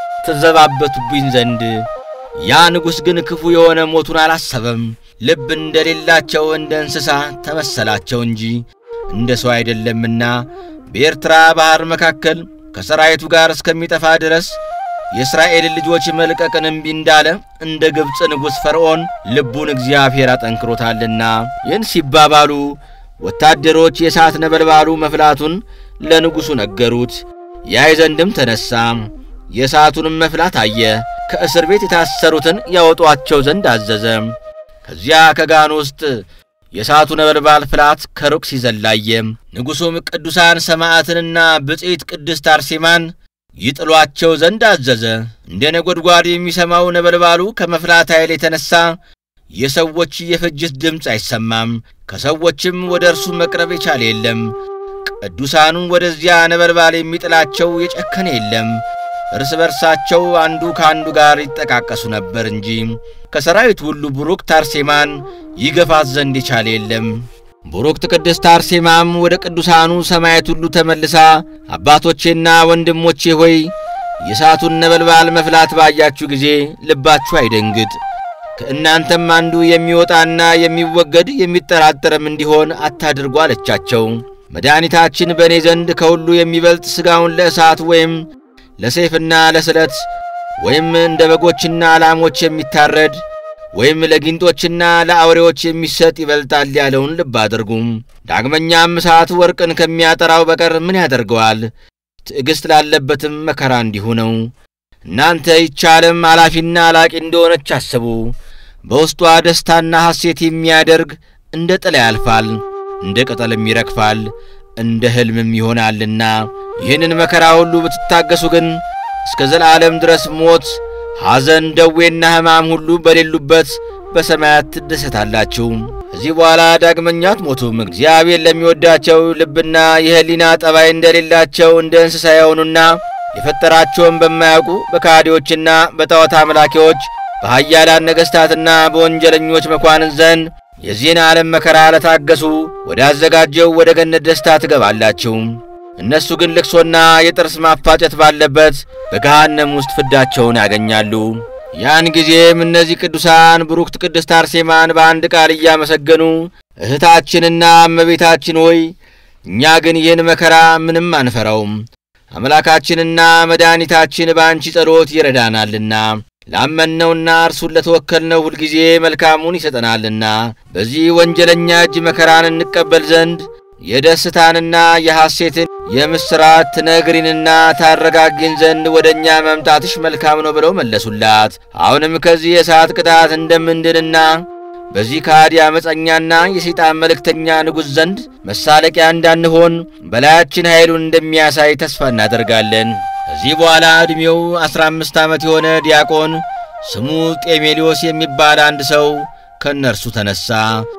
ትዘባበቱብኝ ዘንድ ያ ንጉሥ ግን ክፉ የሆነ ሞቱን አላሰበም። ልብ እንደሌላቸው እንደ እንስሳ ተመሰላቸው እንጂ እንደ ሰው አይደለምና በኤርትራ ባሕር መካከል ከሰራዊቱ ጋር እስከሚጠፋ ድረስ የእስራኤልን ልጆች መልቀቅን እምቢ እንዳለ እንደ ግብፅ ንጉሥ ፈርዖን ልቡን እግዚአብሔር አጠንክሮታልና። ይህን ሲባባሉ ወታደሮች የእሳት ነበልባሉ መፍላቱን ለንጉሡ ነገሩት። ያይ ዘንድም ተነሣ። የእሳቱንም መፍላት አየ። ከእስር ቤት የታሰሩትን ያወጧቸው ዘንድ አዘዘ። ከዚያ ከጋን ውስጥ የእሳቱ ነበልባል ፍላት ከሩቅ ሲዘላየ። ንጉሡም ቅዱሳን ሰማዕትንና ብፅዕት ቅድስት አርሴማን ይጥሏቸው ዘንድ አዘዘ። እንደ ነጎድጓድ የሚሰማው ነበልባሉ ከመፍላት ኃይል የተነሣ የሰዎች የፍጅት ድምፅ አይሰማም። ከሰዎችም ወደ እርሱ መቅረብ የቻለ የለም። ቅዱሳኑን ወደዚያ ነበልባል የሚጥላቸው የጨከነ የለም። እርስ በርሳቸው አንዱ ከአንዱ ጋር ይጠቃቀሱ ነበር እንጂ ከሰራዊት ሁሉ ቡሩክት አርሴማን ይገፋት ዘንድ የቻለ የለም። ቡሩክት ቅድስት አርሴማም ወደ ቅዱሳኑ ሰማያት ሁሉ ተመልሳ አባቶቼና ወንድሞቼ ሆይ የእሳቱን ነበልባል መፍላት ባያችሁ ጊዜ ልባችሁ አይደንግጥ፣ ከእናንተም አንዱ የሚወጣና የሚወገድ የሚጠራጠርም እንዲሆን አታድርጉ አለቻቸው። መድኃኒታችን በእኔ ዘንድ ከሁሉ የሚበልጥ ሥጋውን ለእሳት ወይም ለሰይፍና ለስለት ወይም እንደ በጎችና ላሞች የሚታረድ ወይም ለጊንጦችና ለአውሬዎች የሚሰጥ ይበልጣል ያለውን ልብ አድርጉም። ዳግመኛም እሳት ወርቅን ከሚያጠራው በቀር ምን ያደርገዋል? ትዕግሥት ላለበትም መከራ እንዲሁ ነው። እናንተ ይህች ዓለም አላፊና አላቂ እንደሆነች አስቡ። በውስጧ ደስታና ሐሴት የሚያደርግ እንደ ጥላ ያልፋል፣ እንደ ቅጠልም ይረግፋል፣ እንደ ሕልምም ይሆናልና ይህንን መከራ ሁሉ ብትታገሱ ግን እስከ ዘላለም ድረስ ሞት፣ ሐዘን፣ ደዌና ሕማም ሁሉ በሌሉበት በሰማያት ትደሰታላችሁ። ከዚህ በኋላ ዳግመኛ አትሞቱም። እግዚአብሔር ለሚወዳቸው ልብና የሕሊና ጠባይ እንደሌላቸው እንደ እንስሳ የሆኑና የፈጠራቸውን በማያውቁ በካዲዎችና በጣዖት አምላኪዎች በኃያላን ነገሥታትና በወንጀለኞች መኳንን ዘንድ የዚህን ዓለም መከራ ለታገሱ ወዳዘጋጀው ወደ ገነት ደስታ ትገባላችሁ። እነሱ ግን ልቅሶና የጥርስ ማፋጨት ባለበት በገሃነም ውስጥ ፍዳቸውን ያገኛሉ። ያን ጊዜም እነዚህ ቅዱሳን ብሩክት ቅድስት አርሴማን በአንድ ቃል እያመሰገኑ እህታችንና እመቤታችን ሆይ እኛ ግን ይህን መከራ ምንም አንፈራውም፣ አምላካችንና መድኃኒታችን በአንቺ ጸሎት ይረዳናልና ላመንነውና እርሱን ለተወከልነው ሁልጊዜ መልካሙን ይሰጠናልና በዚህ ወንጀለኛ እጅ መከራን እንቀበል ዘንድ የደስታንና የሐሴትን የምሥራት ትነግሪንና ታረጋጊን ዘንድ ወደ እኛ መምጣትሽ መልካም ነው ብለው መለሱላት። አሁንም ከዚህ የእሳት ቅጣት እንደምንድንና በዚህ ከሃዲ ዓመፀኛና የሰይጣን መልእክተኛ ንጉሥ ዘንድ መሳለቂያ እንዳንሆን በላያችን ኃይሉን እንደሚያሳይ ተስፋ እናደርጋለን። ከዚህ በኋላ ዕድሜው ዐሥራ አምስት ዓመት የሆነ ዲያቆን ስሙ ጤሜሊዮስ የሚባል አንድ ሰው ከእነርሱ ተነሣ።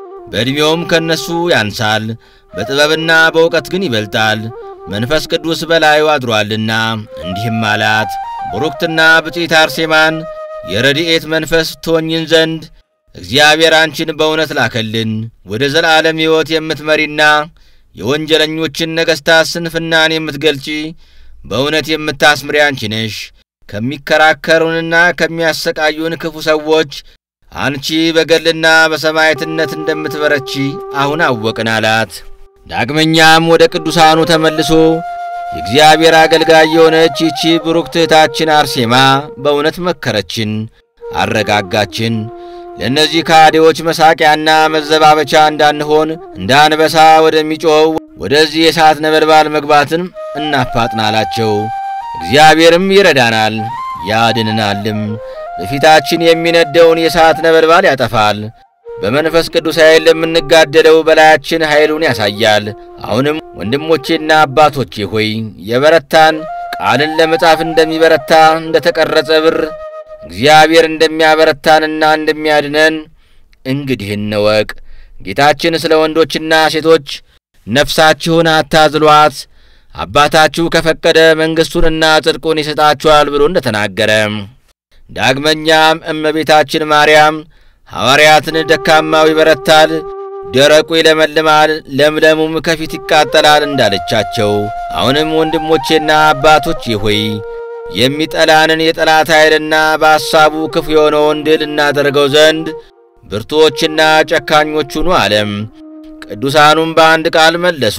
በዕድሜውም ከእነሱ ያንሳል፣ በጥበብና በእውቀት ግን ይበልጣል። መንፈስ ቅዱስ በላዩ አድሮአልና እንዲህም አላት፣ ቡሩክትና ብፅዕት አርሴማን የረድኤት መንፈስ ትሆኝን ዘንድ እግዚአብሔር አንቺን በእውነት ላከልን። ወደ ዘላለም ሕይወት የምትመሪና የወንጀለኞችን ነገሥታት ስንፍናን የምትገልጪ በእውነት የምታስምሪ አንቺ ነሽ። ከሚከራከሩንና ከሚያሰቃዩን ክፉ ሰዎች አንቺ በገድልና በሰማዕትነት እንደምትበረቺ አሁን አወቅን አላት። ዳግመኛም ወደ ቅዱሳኑ ተመልሶ የእግዚአብሔር አገልጋይ የሆነች ይቺ ብሩክት እህታችን አርሴማ በእውነት መከረችን፣ አረጋጋችን። ለእነዚህ ካዲዎች መሳቂያና መዘባበቻ እንዳንሆን እንደ አንበሳ ወደሚጮኸው ወደዚህ የእሳት ነበልባል መግባትን እናፋጥናላቸው። እግዚአብሔርም ይረዳናል ያድንናልም። በፊታችን የሚነደውን የእሳት ነበልባል ያጠፋል። በመንፈስ ቅዱስ ኃይል ለምንጋደለው በላያችን ኃይሉን ያሳያል። አሁንም ወንድሞቼና አባቶቼ ሆይ የበረታን ቃልን ለመጻፍ እንደሚበረታ እንደ ተቀረጸ ብር እግዚአብሔር እንደሚያበረታንና እንደሚያድነን እንግዲህ እንወቅ። ጌታችን ስለ ወንዶችና ሴቶች ነፍሳችሁን አታዝሏት፣ አባታችሁ ከፈቀደ መንግሥቱንና ጽድቁን ይሰጣችኋል ብሎ እንደ ተናገረ ዳግመኛም እመቤታችን ማርያም ሐዋርያትን ደካማው ይበረታል፣ ደረቁ ይለመልማል፣ ለምለሙም ከፊት ይቃጠላል እንዳለቻቸው አሁንም ወንድሞቼና አባቶቼ ሆይ የሚጠላንን የጠላት ኃይልና በሐሳቡ ክፉ የሆነውን ድል እናደርገው ዘንድ ብርቱዎችና ጨካኞች ሁኑ አለም። ቅዱሳኑም በአንድ ቃል መለሱ፣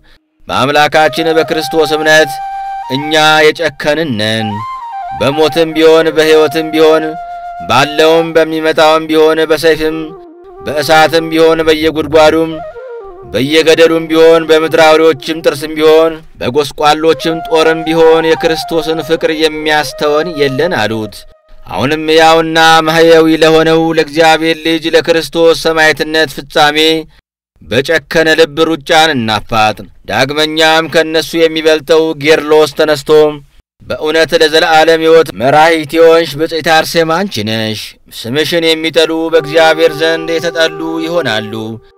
በአምላካችን በክርስቶስ እምነት እኛ የጨከንን ነን። በሞትም ቢሆን በሕይወትም ቢሆን ባለውም በሚመጣውም ቢሆን በሰይፍም በእሳትም ቢሆን በየጉድጓዱም በየገደሉም ቢሆን በምድር አውሬዎችም ጥርስም ቢሆን በጎስቋሎችም ጦርም ቢሆን የክርስቶስን ፍቅር የሚያስተወን የለን አሉት። አሁንም ሕያውና ማሕየዊ ለሆነው ለእግዚአብሔር ልጅ ለክርስቶስ ሰማዕትነት ፍጻሜ በጨከነ ልብ ሩጫን እናፋጥን። ዳግመኛም ከእነሱ የሚበልጠው ጌርሎስ ተነስቶ በእውነት ለዘለዓለም ሕይወት መራሒት የሆንሽ ብፅዕት አርሴማ አንቺ ነሽ። ስምሽን የሚጠሉ በእግዚአብሔር ዘንድ የተጠሉ ይሆናሉ።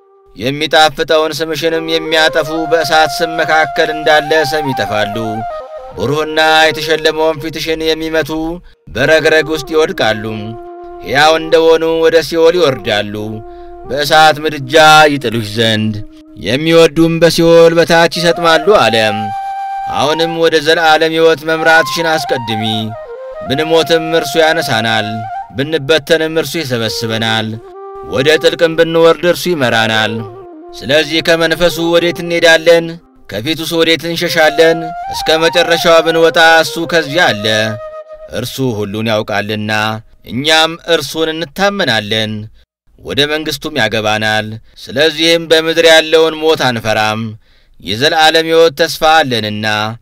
የሚጣፍጠውን ስምሽንም የሚያጠፉ በእሳት ስም መካከል እንዳለ ሰም ይጠፋሉ። ብሩህና የተሸለመውን ፊትሽን የሚመቱ በረግረግ ውስጥ ይወድቃሉ። ሕያው እንደሆኑ ወደ ሲኦል ይወርዳሉ፣ በእሳት ምድጃ ይጥሉሽ ዘንድ የሚወዱም በሲኦል በታች ይሰጥማሉ አለም። አሁንም ወደ ዘለዓለም ሕይወት መምራትሽን አስቀድሚ። ብንሞትም እርሱ ያነሳናል፣ ብንበተንም እርሱ ይሰበስበናል፣ ወደ ጥልቅም ብንወርድ እርሱ ይመራናል። ስለዚህ ከመንፈሱ ወዴት እንሄዳለን? ከፊቱስ ወዴት እንሸሻለን? እስከ መጨረሻዋ ብንወጣ እሱ ከዚያ አለ። እርሱ ሁሉን ያውቃልና እኛም እርሱን እንታመናለን፣ ወደ መንግሥቱም ያገባናል። ስለዚህም በምድር ያለውን ሞት አንፈራም፣ የዘላለም ሕይወት ተስፋ አለንና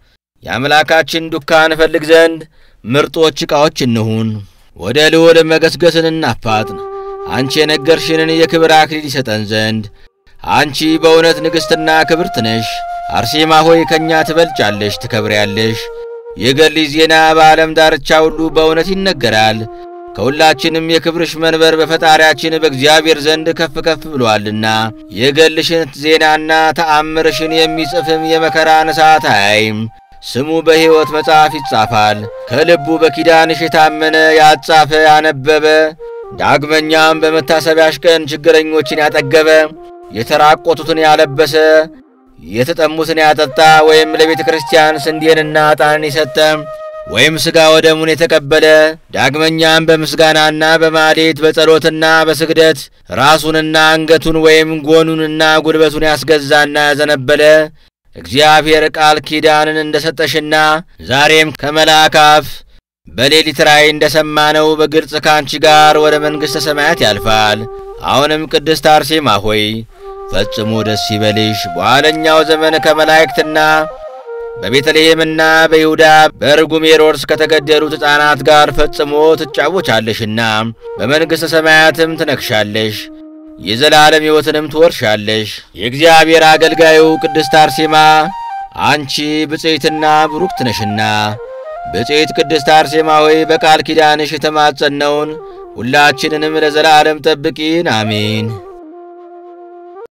የአምላካችን ዱካ እንፈልግ ዘንድ ምርጦች ዕቃዎች እንሁን። ወደ ልዑል መገስገስን እናፋጥን፣ አንቺ የነገርሽንን የክብር አክሊል ይሰጠን ዘንድ። አንቺ በእውነት ንግሥትና ክብርት ነሽ። አርሴማ ሆይ ከእኛ ትበልጫለሽ፣ ትከብሪያለሽ። የገድልሽ ዜና በዓለም ዳርቻ ሁሉ በእውነት ይነገራል። ከሁላችንም የክብርሽ መንበር በፈጣሪያችን በእግዚአብሔር ዘንድ ከፍ ከፍ ብሎአልና የገድልሽን ዜናና ተአምርሽን የሚጽፍም የመከራን እሳት አያይም። ስሙ በሕይወት መጽሐፍ ይጻፋል። ከልቡ በኪዳንሽ የታመነ ያጻፈ ያነበበ፣ ዳግመኛም በመታሰቢያሽ ቀን ችግረኞችን ያጠገበ፣ የተራቆቱትን ያለበሰ፣ የተጠሙትን ያጠጣ ወይም ለቤተ ክርስቲያን ስንዴንና ዕጣንን የሰጠ ወይም ሥጋ ወደሙን የተቀበለ ዳግመኛም በምስጋናና በማሌት በጸሎትና በስግደት ራሱንና አንገቱን ወይም ጎኑንና ጉልበቱን ያስገዛና ያዘነበለ እግዚአብሔር ቃል ኪዳንን እንደ ሰጠሽና ዛሬም ከመልአክ አፍ በሌሊት ራእይ እንደ ሰማነው በግልጽ ካንቺ ጋር ወደ መንግሥተ ሰማያት ያልፋል። አሁንም ቅድስት አርሴማ ሆይ ፈጽሞ ደስ ይበልሽ። በኋለኛው ዘመን ከመላእክትና በቤተልሔምና በይሁዳ በርጉም ሄሮድስ ከተገደሉት ሕፃናት ጋር ፈጽሞ ትጫወቻለሽና በመንግሥተ ሰማያትም ትነግሻለሽ፣ የዘላለም ሕይወትንም ትወርሻለሽ። የእግዚአብሔር አገልጋዩ ቅድስት አርሴማ አንቺ ብፅዕትና ብሩክት ነሽና ብፅዕት ቅድስት አርሴማ ሆይ በቃል ኪዳንሽ የተማጸነውን ሁላችንንም ለዘላለም ጠብቂን፣ አሜን።